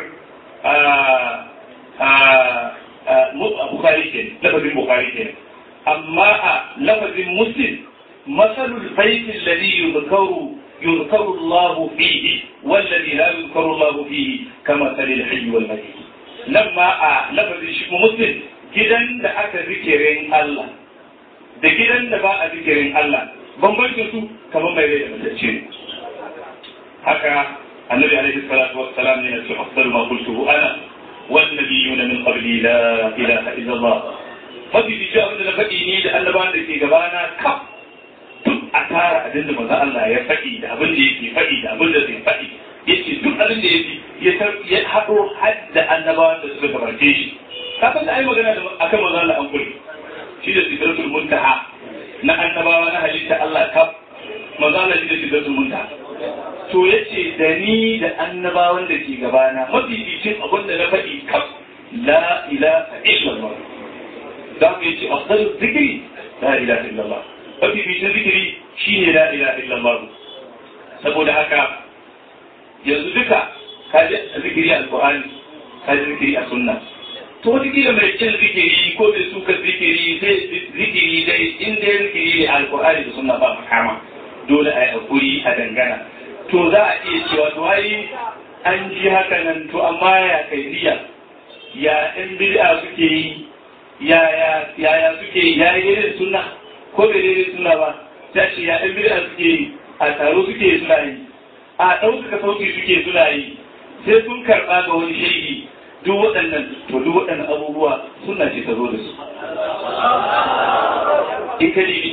Bukhari ke lafazin Bukhari ke amma a lafazin Muslim masalul baitin ladhi yuzkaru يذكر الله فيه والذي لا يذكر الله فيه كمثل الحي والميت لما لفظ شيخ مسلم gidan da aka zikirin Allah da gidan da ba a zikirin Allah bambancin su kamar mai rai da matacce ne haka annabi alaihi salatu wassalam ne ya ce afdalu ma qultuhu ana wan nabiyuna min qabli la ilaha illa Allah mafi bi abin da na faɗi ni da annabawan da ke gabana kaf duk a tara abin da manzo Allah ya faɗi da abin da yake faɗi da abin da zai faɗi yace duk abin da yake ya haɗo har da annabawan da suka gabace shi ka san da ai magana da akan manzo Allah an kuli shi da sidratul muntaha na annabawa na halitta Allah kaf manzo Allah shi da sidratul muntaha to yace da ni da annabawan da ke gabana mafificin abin da na faɗi kaf la ilaha illallah da ku yace afdalu zikri la ilaha illallah mafificin zikiri shine la ilaha illallah saboda haka yanzu duka kaji zikiri alqur'ani kaji zikiri a sunna to wata kila mai cin zikiri ko mai suka zikiri sai zikiri dai in dai zikiri ne alqur'ani da sunna ba makama dole a yi hakuri a dangana to za a iya cewa to ai an ji haka nan to amma ya kaifiya ya in bid'a suke yi ya ya ya suke yi ya yi irin sunna ko bai daidai suna ba ta ce ya ɗan bid'a suke yi a taro suke suna yi a ɗaukaka sauki suke suna yi sai sun karɓa ga wani shaidi duk waɗannan to duk waɗannan abubuwa suna ce ta zo da su in ka nemi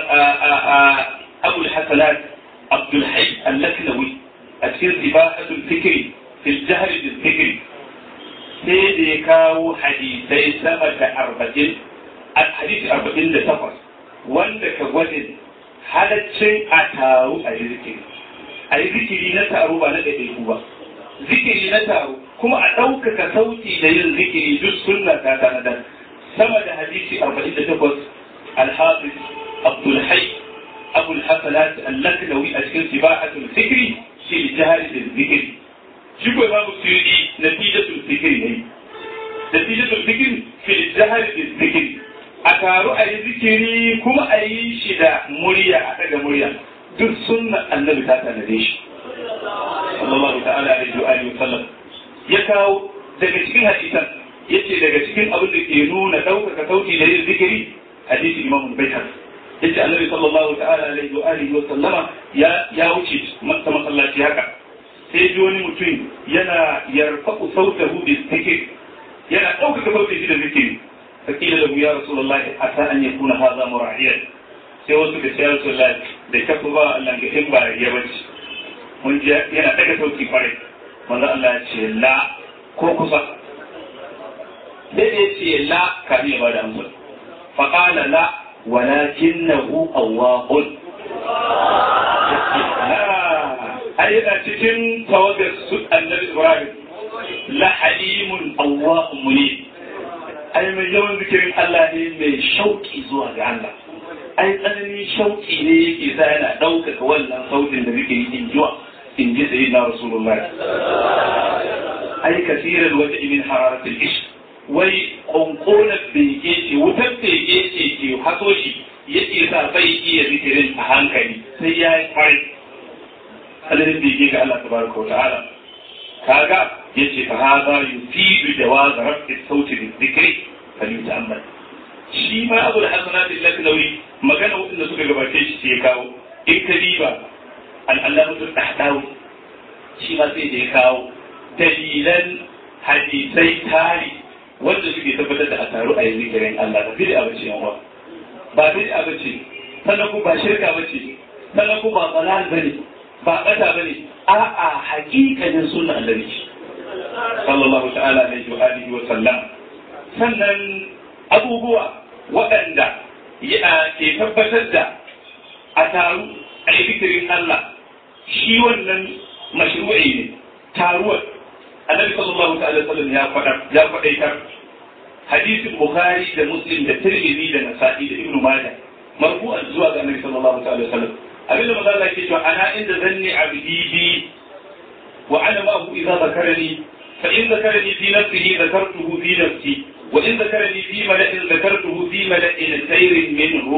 abul hasanat abdul hayy al-laknawi a cikin sifahatul fikri fil jahr bil fikri sai da ya kawo hadisai sama da arba'in hadisi arba'in da takwas wanda ka gwadin halaccin a taru a yi zikiri a yi zikiri na taro ba na ɗaiɗaiku ba zikiri na taro kuma a ɗaukaka sauti da yin zikiri duk sunna ta tanadar sama da hadisi arba'in da takwas alhafiz abdulhai abul hasanat allaknawi a cikin sibahatul zikri shi jihari da zikiri shi ko babu suyudi natijatul zikri ne natijatul zikri fi jihari da zikri a taru a yi zikiri kuma a yi shi da murya a daga murya duk sunna annabi ta tanade shi sallallahu ta'ala alaihi wa alihi sallam ya kawo daga cikin hadisan yace daga cikin abin da ke nuna ɗaukaka sauti da yin zikiri hadisi imamu baitar yace annabi sallallahu ta'ala alaihi wa alihi wa sallama ya ya wuce masa masallaci haka sai ji wani mutum yana yarfa'u sautahu bi zikir yana ɗaukaka sautin shi da zikiri فقيل له يا رسول الله عسى ان يكون هذا مراعيا sai wasu da shayar su da da kafa ba Allah ga in ba ya bace mun ji yana daga sauki kwarai manzo Allah ya ce la ko kusa sai ya ce la kafin ya bada amsa fa qala la walakinahu awwahun ai yana cikin tawagar su annabi Ibrahim la halimun awwahun munib ai mai yawan zikirin Allah ne mai shauki zuwa ga Allah ai tsananin shauki ne yake sa yana ɗaukaka wannan sautin da zikiri in jiwa in ji sayi na Rasulullah ai kasirar wata imin hararatul ish wai ƙonƙonar bege ce wutar bege ce ke haso shi yake sa bai iya zikirin a hankali sai ya yi kwarai tsananin bege ga Allah tabaraka wa ta'ala kaga yace fa hada yufidu jawaz rafi sauti bi dhikri falyuta'ammal shi ma abu al-hasanat al-laknawi magana wanda suka gabace shi sai ya kawo in ka diba al-allamatu tahdawi shi ma sai da ya kawo dalilan hadisai tari wanda suke tabbatar da a taru a yi zikirin Allah ba bid'a bace yan uwa ba bid'a bace sannan kuma ba shirka bace sannan kuma ba balal bane ba bata bane a'a haƙiƙanin sunna annabi sallallahu ta'ala alaihi wa alihi wa sallam sannan abubuwa waɗanda ke tabbatar da a taru a yi zikirin Allah shi wannan mashru'i ne taruwar annabi sallallahu ta'ala sallam ya faɗa ya faɗaitar hadisin bukhari da muslim da tirmidhi da nasa'i da ibnu majah marfu'an zuwa ga annabi sallallahu ta'ala sallam abin da manzo Allah ke cewa ana inda zanni abdi bi wa ana ma'ahu idza zakarani fa in zakarani fi nafsihi zakartuhu fi nafsi wa in zakarani fi mala'in zakartuhu fi mala'in khairin minhu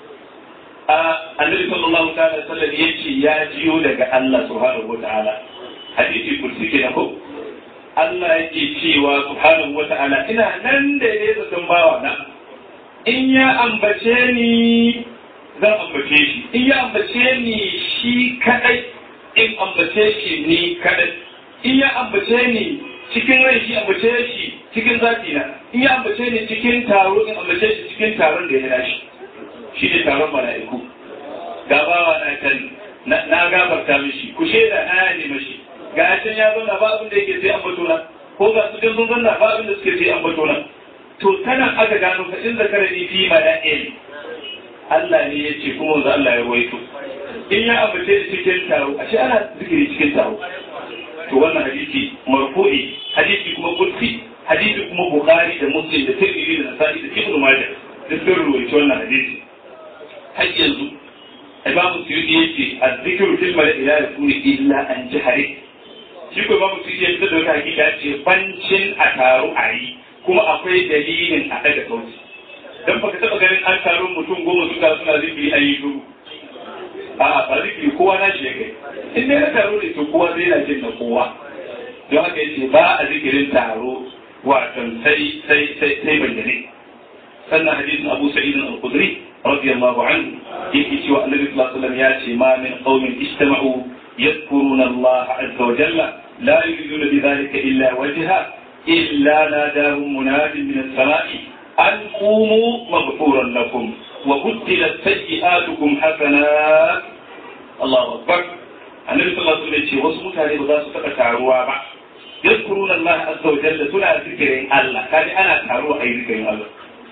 annabi sallallahu ta'ala sallam yace ya jiyo daga Allah subhanahu wa ta'ala hadisi kursi kenan ko Allah yake cewa subhanahu wa ta'ala ina nan da ya zaton bawa na in ya ambace ni zan ambace shi in ya ambace ni shi kadai in ambace shi ni kadai in ya ambace ni cikin rai shi ambace shi cikin zafi na in ya ambace ni cikin taro in ambace shi cikin taron da ya nashi shi ne taron mala'iku gabawa na kan na gafarta mishi ku shaida na ne mashi ga can ya zauna ba abin da yake sai an bato nan ko ga su sun zauna ba abin da suke sai an bato nan to tana aka gano ka in zakara ni fi mala'il Allah ne ya ce kuma wanzu Allah ya ruwaito in ya ambace da cikin taro ashe ana zikiri cikin taro to wannan hadisi marfu'i hadisi kuma kursi hadisi kuma bukhari da muslim da tirmidhi da nasa'i da ibnu majah duk sun ruwaito wannan hadisi har yanzu imamu suyuti yace az-zikru fil mala'i la yakunu illa an jahari shi ko babu su iya fitar da wata hakika ce bancin a taru a yi kuma akwai dalilin a daga sauti don baka taba ganin an taru mutum goma suka suna zikiri an yi shuru a ba zikiri kowa na shi ya kai in dai na taro ne to kowa zai na jin na kowa don haka yace ba a zikirin taro wato sai sai sai sai bayyane sannan hadisin Abu Sa'id al-Khudri radiyallahu anhu yake cewa Annabi sallallahu alaihi wasallam ya ce ma min qaumin istama'u يذكرون الله عز وجل لا يريدون بذلك إلا وجهه إلا ناداهم مناد من السماء أن قوموا مغفورا لكم وبدلت سيئاتكم حسنات الله أكبر النبي صلى الله عليه وسلم يقول وصمت هذه بغاس فتكاروا بعد يذكرون الله عز وجل سنة ذكرين الله كان أنا تاروا أي ذكرين الله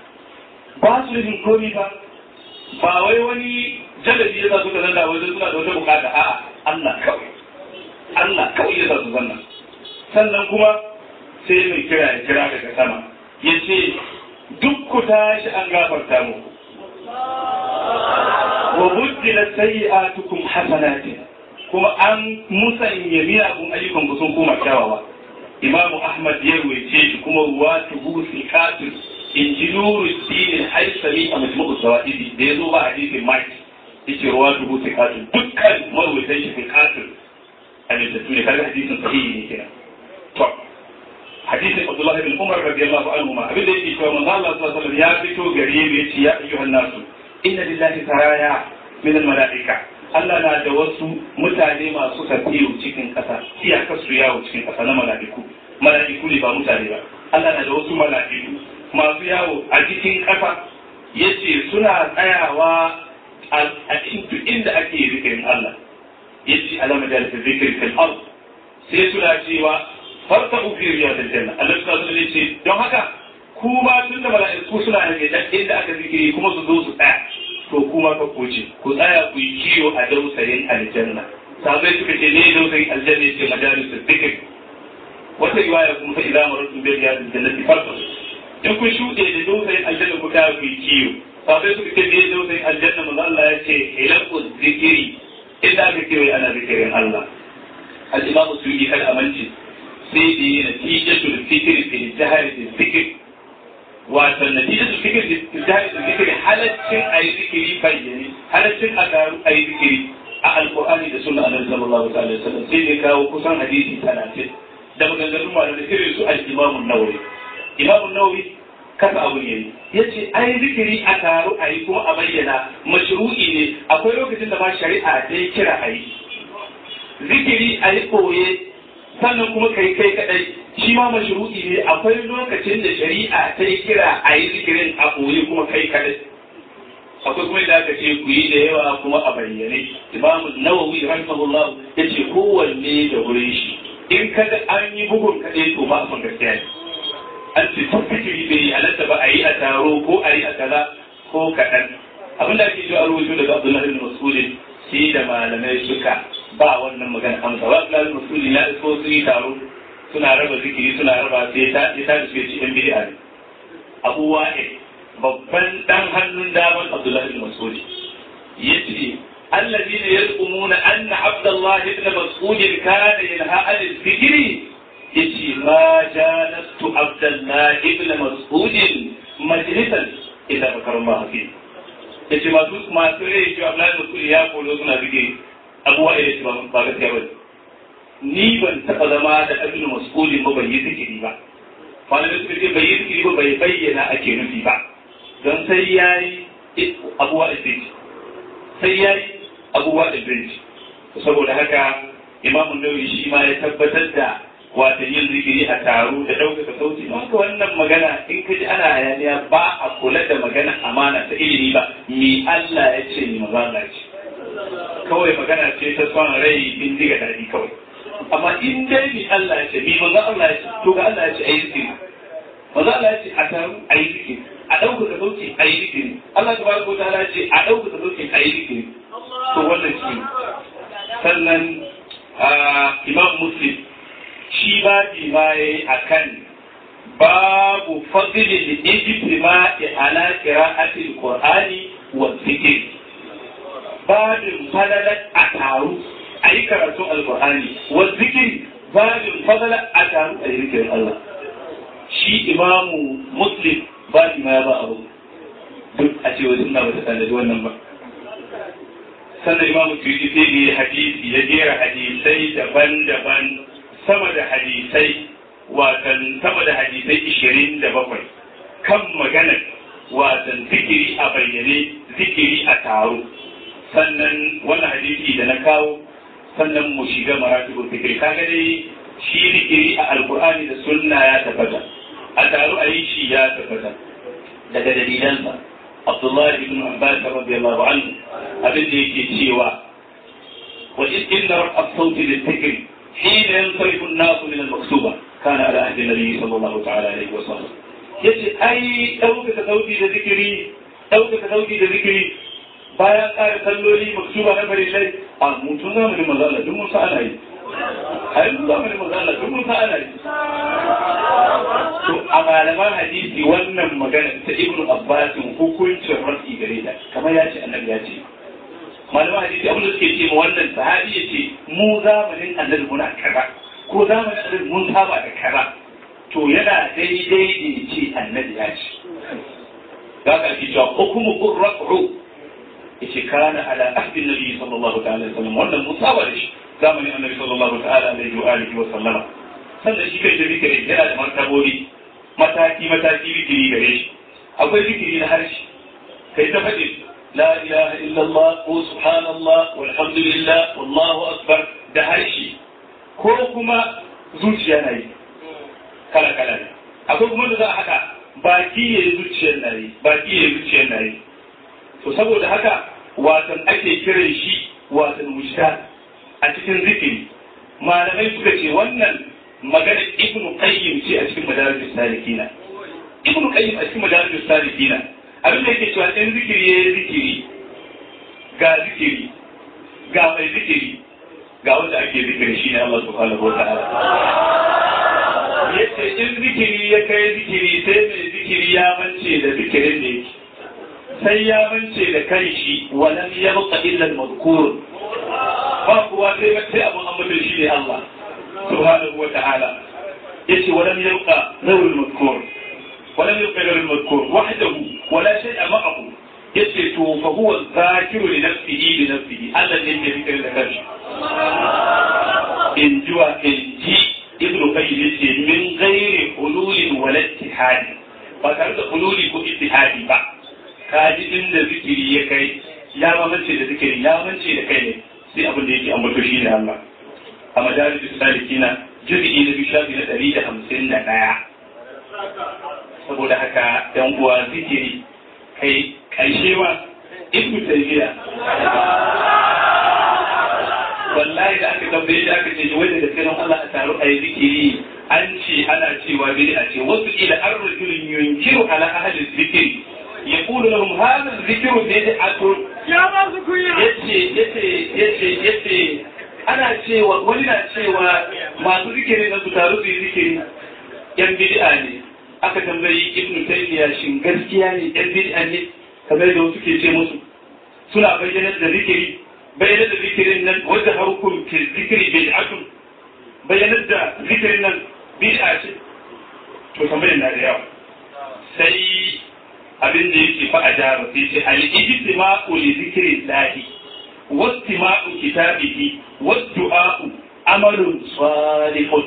باس لهم كوني ba wai wani jalabi ya sa suka zanna wajen suna da wata bukata a'a Allah kawai Allah kawai ya sa su zanna sannan kuma sai mai kira ya kira daga sama ya ce duk ku tashi an gafarta muku wa buddila sayyi'atukum hasanatin kuma an musanya miyagun ayyukan ku sun koma kyawawa imamu ahmad ya ruwaice shi kuma ruwa tuhu sikatun in ji nuru dinin haisami a majmu'u zawahidi da ya zo ba hadisin maki yace ruwa tuhu sikatun dukkan marwaitan shi sikatun a littattun ne kaga hadisin sahihi ne kenan to hadisin abdullah bin umar radiyallahu anhu ma abin da yake cewa manzo Allah sallallahu alaihi wasallam ya fito gare mu yace ya ayyuhan nasu inna lillahi saraya min al malaika Allah na da wasu mutane masu tafiyo cikin ƙasa iyakar su yawo cikin ƙasa na mala'iku mala'iku ne ba mutane ba Allah na da wasu mala'iku masu yawo a cikin ƙasa yace suna tsayawa a cikin inda ake zikirin Allah yace alama da zikir fil ard sai suna cewa farta fi riyadil janna Allah subhanahu wa ce don haka kuma tun da mala'iku suna da inda aka zikiri kuma su zo su tsaya to kuma ka koce ku tsaya ku yi kiyo a dausayin aljanna sabai suka ce ne dausayin aljanna ce majalis zikir wata riwaya kuma fa idan maratu bi riyadil jannati farta in kun shuɗe da dausayin aljanna ku ta ku yi kiyo sabai suka ce ne dausayin aljanna manzo Allah ya ce ilaqu zikiri inda aka kewaye ana zikirin Allah al-imamu suyuti kal amanci sai da yi natijatul fikri fi jahari zikir wato natijatul fikri fi jahari zikir halaccin ayi zikiri bayyane halaccin a garu ayi zikiri a alqur'ani da sunna annabi sallallahu alaihi wasallam sai da kawo kusan hadisi 30 da maganganun malamai irin su al-imam an-nawawi imam an-nawawi kasa abun yayi yace ai zikiri a taru ayi kuma a bayyana mashru'i ne akwai lokacin da ma shari'a dai kira ayi zikiri a yi koye sannan kuma kai kai kadai shi ma mashru'i ne akwai lokacin da shari'a ta yi kira a yi zikirin a koye kuma kai kadai akwai kuma da aka ce ku yi da yawa kuma a bayyane imam nawawi rahimahullah ya ce kowanne da wurin shi in kada an yi bugun kaɗai to ba a gaskiya ne an ce tun fikiri bai halatta ba a yi a taro ko a yi a kaza ko kaɗan abin da ake cewa rubutu daga abdullahi bin mas'udin shi da malamai suka ba wannan magana amsa ba abdullahi bin mas'udin ya isko su yi taro suna raba zikiri suna raba sai ta ta da su ci yan bid'a ne abu wa'id babban dan hannun daman abdullahi bin mas'udin yace الذين يزعمون أن عبد الله بن مسعود كان ينهى عن الذكر yace ma jalastu abdullah ibn mas'ud majlisan ila bakarun ba hafi yace masu masu rai shi abdullah mas'ud ya kolo suna bige abuwa ila shi ba gaskiya ba ni ban taba zama da ibn mas'ud ba bai yi zikiri ba malamai suka ce bai yi zikiri ba bai bayyana ake nufi ba don sai yayi abuwa ibn sai yayi abuwa ibn saboda haka imamun nawawi shi ma ya tabbatar da wata yin zikiri a taro da ɗaukaka sauti haka wannan magana in ka ji ana hayaniya ba a kula da magana amana ta ilimi ba mi Allah ya ce ni maza Allah ce kawai magana ce ta son rai bin diga daɗi kawai amma in dai mi Allah ya ce mi maza Allah ya ce to ga Allah ya ce ayi zikiri maza Allah ya ce a taro ayi zikiri a ɗaukaka sauti ayi zikiri Allah tabaraka ta'ala ya ce a ɗaukaka sauti ayi zikiri to wannan shi sannan Imam Muslim shi babi ma ya yi a kan babu fadilin ijtima'i ala qira'atil qur'ani wa zikr babin fadalat a taru a yi karatun alqur'ani wa zikr babin fadalat a taru a yi zikirin Allah shi imamu muslim babi ma ya ba abu duk a ce wajen na bata tanadi wannan ba sannan imamu tuyi sai hadisi ya jera hadisai daban-daban sama da hadisai watan sama da hadisai ishirin da bakwai kan magana watan zikiri a bayyane zikiri a taro sannan wannan hadisi da na kawo sannan mu shiga maratibul zikiri kaga dai shi zikiri a alkur'ani da sunna ya tabbata a taro a yi shi ya tabbata daga dalilansa abdullahi ibn abbas radiyallahu anhu abin da yake cewa wa inna rabb sauti lil حين ينصرف الناس من المكتوبة كان على عهد النبي صلى الله تعالى عليه وسلم yace ai ɗaukaka sauti da zikiri ɗaukaka sauti da zikiri bayan ƙara salloli maksuba na farillai a mutum zamanin maza Allah duk mun sa ana yi a yanzu zamanin maza Allah duk mun sa ana yi to a malaman hadisi wannan magana ta ibnu abbas hukuncin rafi gare ta kamar ya ce annabi ya ce malaman hadisi abin da suke ce ma wannan sahabi ya ce mu zamanin annabi muna kaza ko zamanin annabi mun saba da kaza to yana daidai da ce annabi ya ce za ka ake cewa hukumu qurra'u yace kana ala ahdi nabi sallallahu ta'ala alaihi wasallam wannan mun saba da shi zamanin annabi sallallahu ta'ala alaihi wa alihi wa sallama sannan shi kai da zikiri yana da martabobi mataki mataki zikiri gare shi akwai zikiri na harshe kai ta faɗi لا إله إلا الله وسبحان الله والحمد لله والله أكبر da harshe ko kuma zuciya na yi kala kala ne akwai kuma da za a haka baki ya yi zuciyar na yi baki ya yi zuciyar na yi to saboda haka watan ake kiran shi watan mujtahid a cikin zikiri malamai suka ce wannan magana ibnu qayyim ce a cikin madarijus salikina ibnu qayyim a cikin madarijus salikina abin da yake cewa in zikiri ya yi zikiri ga zikiri ga mai zikiri ga wanda ake zikiri shi ne Allah subhanahu wa ta'ala yace in zikiri ya kai zikiri sai mai zikiri ya mance da zikirin da yake sai ya mance da kanshi walam yabqa illa al-madhkur ba kuwa sai sai abun amma shi ne Allah subhanahu wa ta'ala yace walam yabqa nawrul madhkur ولم يبقى غير المذكور وحده ولا شيء معه يسكت فهو الذاكر لنفسه لنفسه هذا اللي يذكر لك إن جوا إن جي ابن قيم من غير حلول ولا اتحاد فتعرف حلول كو اتحاد با kaji inda zikiri ya kai ya mamance da zikiri ya mance da kai ne sai abin da yake ambato shi ne Allah a majalisar salikina jirgi na biyu shafi na ɗari da hamsin da ɗaya saboda haka yan uwa zikiri kai ƙarshe ma ibnu taymiya wallahi da aka tambaye shi aka ce wai da gaske don Allah a taro a yi zikiri an ce ana cewa bid'a ce wasu ila ar-rajulun yunkiru ala ahli zikiri yaqulu lahum hadha dhikru bid'atun ya ba su kunya yace yace yace yace ana cewa wani na cewa masu zikiri na su taru su yi zikiri yan bid'a ne aka tambayi ibn taymiya shin gaskiya ne yan bid'a ne kamar da wasu ke ce musu suna bayyanar da zikiri bayyanar da zikirin nan wanda harkun ke zikiri bid'atun bayyanar da zikirin nan bid'a ce to tambayar na da yawa sai abin da yake fa a jara sai ce al-ijtima'u li zikrillahi wastima'u kitabihi wad-du'a'u amalun salihun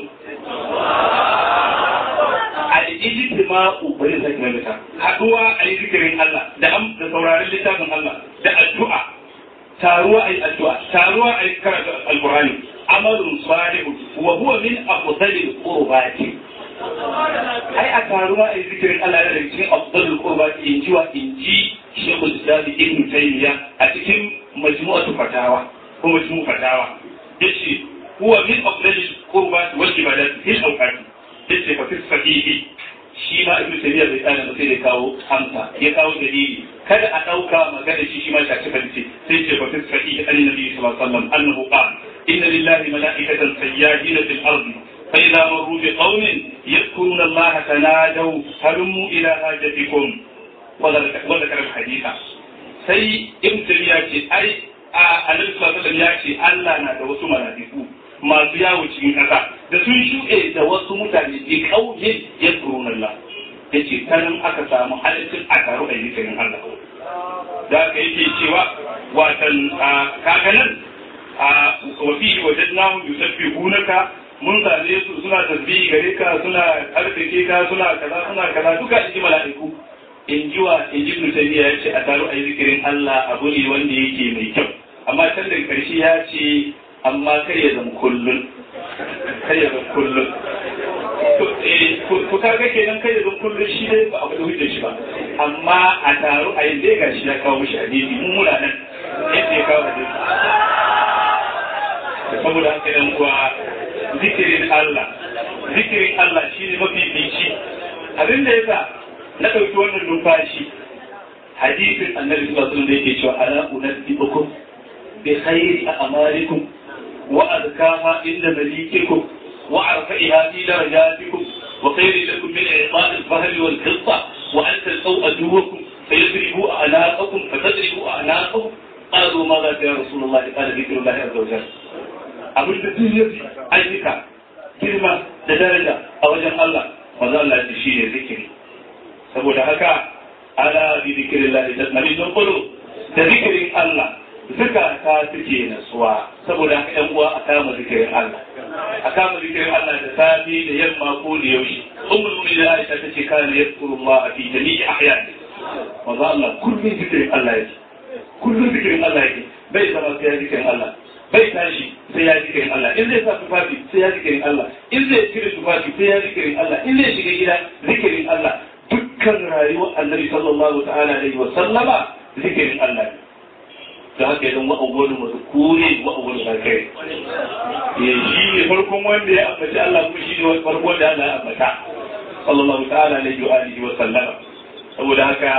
al-ijtima'u bari sai mai ta haduwa a yi zikirin Allah da am da sauraron littafin Allah da addu'a taruwa a yi addu'a taruwa a yi karatu al-Qur'ani amalun salihun wa huwa min afdalil qurbati ai a taruwa a yi zikirin Allah da cikin afdalul qurbati in ji wa in ji Sheikhul Islam Ibn Taymiyyah a cikin majmu'atu fatawa ko majmu'u fatawa yace huwa min afdalil qurbati wal ibadat fil awqat yace fa fi sahihi shi ma Ibn Taymiyyah bai tsaya ba sai da kawo amsa ya kawo dalili kada a dauka magana shi shi ma ta cika ce sai ce fa fi sahihi annabi sallallahu alaihi wasallam annahu qala inna lillahi mala'ikatan sayyahina fil ardi فإذا مروا بقوم يذكرون الله تنادوا هلموا إلى حاجتكم وذكر الحديث sai ibn tabiya ce ai a annabi sallallahu alaihi ya ce Allah na da wasu malaiku masu yawo cikin ƙasa da sun shuɗe da wasu mutane bi kauye ya tsoron Allah yace tanan aka samu halittin a taro a zikirin Allah da ka yake cewa watan kaga nan a wafi wajadnahu yusabbihunaka mun same su suna tasbihi gare ka suna karfake ka suna kaza suna kaza duka in ji mala'iku in ji wa in ji mutane ya ce a taro a yi zikirin Allah abu ne wanda yake mai kyau amma can daga karshe ya ce amma kar ya zama kullun kar ya zama kullun ku kaga kenan kar ya zama kullun shi dai ba abu da hujjar shi ba amma a taro a yi dai gashi ya kawo mishi hadisi mun muna nan yadda ya kawo hadisi saboda haka yan kuwa zikirin Allah zikirin Allah shi ne mafi bici abin da yasa na ɗauki wannan numfashi hadisin annabi sallallahu alaihi da yake cewa ala unabbiukum bi khairi a'malikum wa azkaha inda malikikum wa arfa'iha fi darajatikum wa khairin lakum min i'ta'i al-fahli wal qissa wa an talqaw aduwakum fayadribu a'naqakum fatadribu a'naqakum قالوا ماذا يا رسول الله قال ذكر الله عز وجل abin da duk ya ayyuka girma da daraja a wajen Allah maza Allah ya shi ne zikiri saboda haka ala bi zikirin Allah da nabi don kudu da zikirin Allah zukata suke nasuwa saboda haka yan uwa a kama zikirin Allah a kama zikirin Allah da safi da yamma ko da yaushe ummul mu'minin Aisha tace kana yadhkurullah fi jami'i ahyani maza Allah kullum zikirin Allah yake kullum zikirin Allah yake bai zama sai ya zikirin Allah bai tashi sai ya zikirin Allah in zai sa tufafi sai ya zikirin Allah in zai cire tufafi sai ya zikirin Allah in zai shiga gida zikirin Allah dukkan rayuwar annabi sallallahu ta'ala alaihi wa sallama zikirin Allah ne da haka idan wa awwalu mazkuri wa awwalu zakari eh shi ne farkon wanda ya ambaci Allah kuma shi ne farkon da Allah ya ambata sallallahu ta'ala alaihi wa alihi wa sallama saboda haka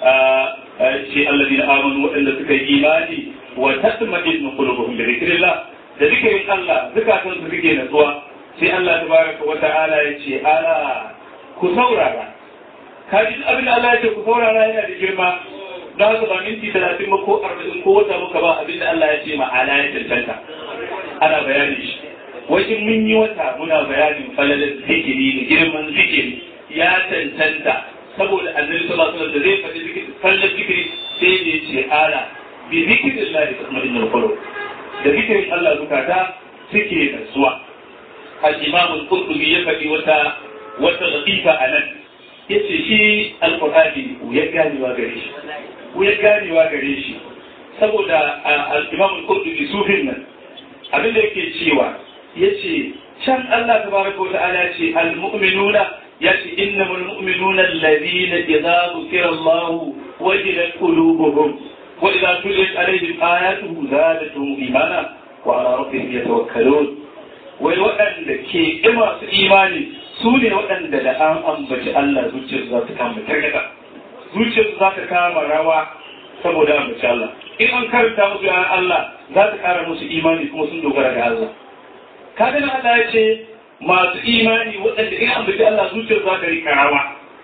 shi alladina amanu waɗanda suka yi imani wa tatma'innu qulubuhum bi dhikrillah da zikirin Allah zakatun su suke natsuwa sai Allah tabaraka wa ta'ala ya ce ala ku saurara kaji abin da Allah ya ce ku saurara yana da girma don haka ba minti talatin ba ko arba'in ko wata muka ba abin da Allah ya ce ma ala ya cancanta ana bayani shi wajen mun yi wata muna bayanin falalar zikiri da girman zikiri ya cancanta saboda annabi sallallahu alaihi wasallam da zai faɗi zikiri falalar zikiri sai da ya ce ala bi zikirin Allah da tatma'innul qulub da zikirin Allah zukata suke nasuwa al-imam al-qurtubi ya faɗi wata wata latifa a nan yace shi al-qur'ani ya ganewa gare shi ya ganewa gare shi saboda al-imam al-qurtubi sufin nan abin da yake cewa yace can Allah tabaraka wa ta'ala yace al-mu'minuna yace innamal mu'minuna alladhina idza dhukira Allah wajilat qulubuhum wa idza tuliyat alaihim ayatuhu zadatuhum imana wa ala rabbihim yatawakkalun wai waɗanda ke ƙi masu imani su ne waɗanda da an ambaci Allah zuciyarsu za ta kama targata zuciyarsu za ta kama rawa saboda ambaci Allah in an karanta musu yaran Allah za ta ƙara musu imani kuma sun dogara ga Allah kaga nan Allah ya ce masu imani waɗanda in ambaci Allah zuciyarsu za ta rika rawa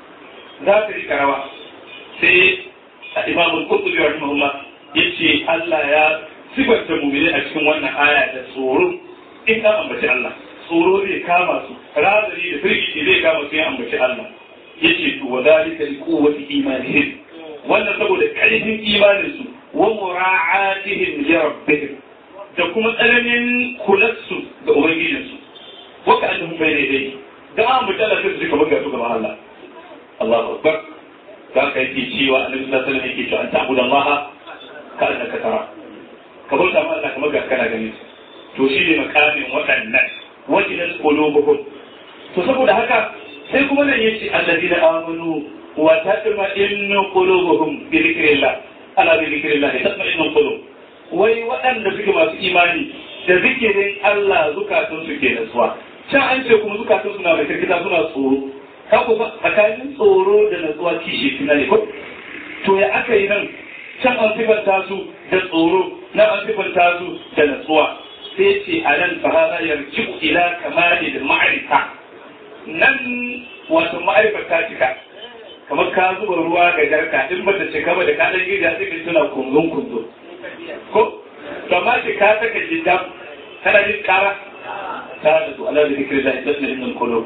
za ta rika rawa sai a imamul qurtubi rahimahullah yace Allah ya sifanta mu'mini a cikin wannan aya da tsoro in an ambaci Allah tsoro zai kama su razari da firgici zai kama su ya ambaci Allah yace to wa dalika li quwwati imanihim wannan saboda karfin imanin su wa mura'atihim li rabbihim da kuma tsananin kulatsu ga ubangijin su wa ka annahum bayna yadayhi da an ambaci Allah sai su kamar ga su gaban Allah Allahu akbar ka kai ki cewa annabi sallallahu alaihi wasallam yake cewa an ta'budu Allah ka annaka tara ka bauta ma Allah kamar ga kana ganin su to shi ne makamin waɗannan wajinan qulubuhum to saboda haka sai kuma nan yace alladina amanu wa tatma'innu qulubuhum bi dhikrillah ala bi dhikrillah tatma'innu qulub wai waɗanda suke masu imani da zikirin Allah zukatun su ke nasuwa can an ce kuma zukatun suna da kirkita suna tsoro ka ku tsakanin tsoro da nasuwa kishi suna ne ko to ya aka yi nan can an sifanta su da tsoro nan an sifanta su da nasuwa sai ce a nan fahara yarji ila kamali da ma'arifa nan wato ma'arifa ta cika kamar ka zuba ruwa ga jarka in ba ta cika ba da ka dan gida sai ka tuna kunzun kunzo ko to amma ce ka saka jiddan kana jin kara ta da su ala da zikri da ibn ibn qulub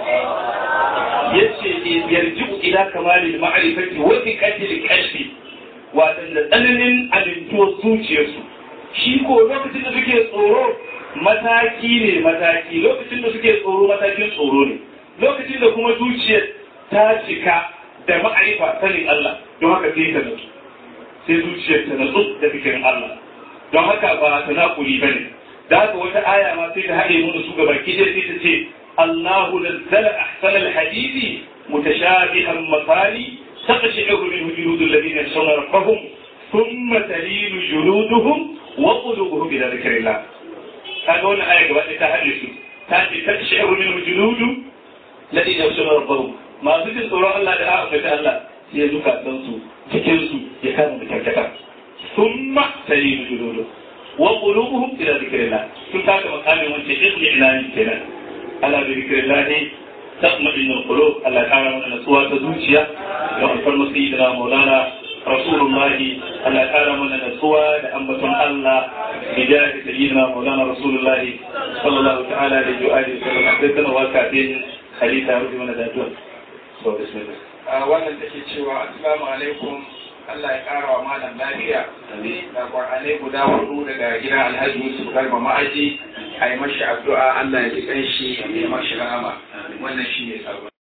yace yarji ila kamali da ma'arifati wa iqati kashfi wato da tsananin alintuwar zuciyarsu shi ko lokacin da suke tsoro mataki ne mataki lokacin da suke tsoro matakin tsoro ne lokacin da kuma zuciyar ta cika da ma'arifa sanin Allah don haka sai ta natsu sai zuciyar ta natsu da fikirin Allah don haka ba ta nakuri ba ne da haka wata aya ma sai ta haɗe mu su gaba ki sai ta ce Allahu nazzala ahsanal hadisi mutashabihan masali تقشعر منه جلود الذين يخشون ربهم ثم تلين جلودهم وقلوبهم إلى ذكر الله هذا هو الآية وقت تحدث تأتي تقشعر منه جلود الذين يخشون ربهم ما ذكر سورة الله دعاء فتاة الله هي زكاة تنسو تكنسو يكاد بكركتا ثم تلين جلودهم وقلوبهم إلى ذكر الله ثم تأتي مقام وانت اقلع لاني كنا ألا بذكر الله تطمئن القلوب الله تعالى من نسوى تزوجيا وأنفر سيدنا مولانا رسول الله الله تعالى من نسوى لأنبة الله بجاه سيدنا مولانا رسول الله صلى الله تعالى عليه وآله وسلم حدثنا وكاتين خليفة رضي من ذاته بسم الله wannan take cewa assalamu alaikum Allah ya kara wa malam lafiya da Qur'anai guda hudu daga gidan Alhaji Yusuf Garba Ma'aji a yi mashi addu'a Allah ya ji kanshi ya mashi rahama wannan shi ne sabon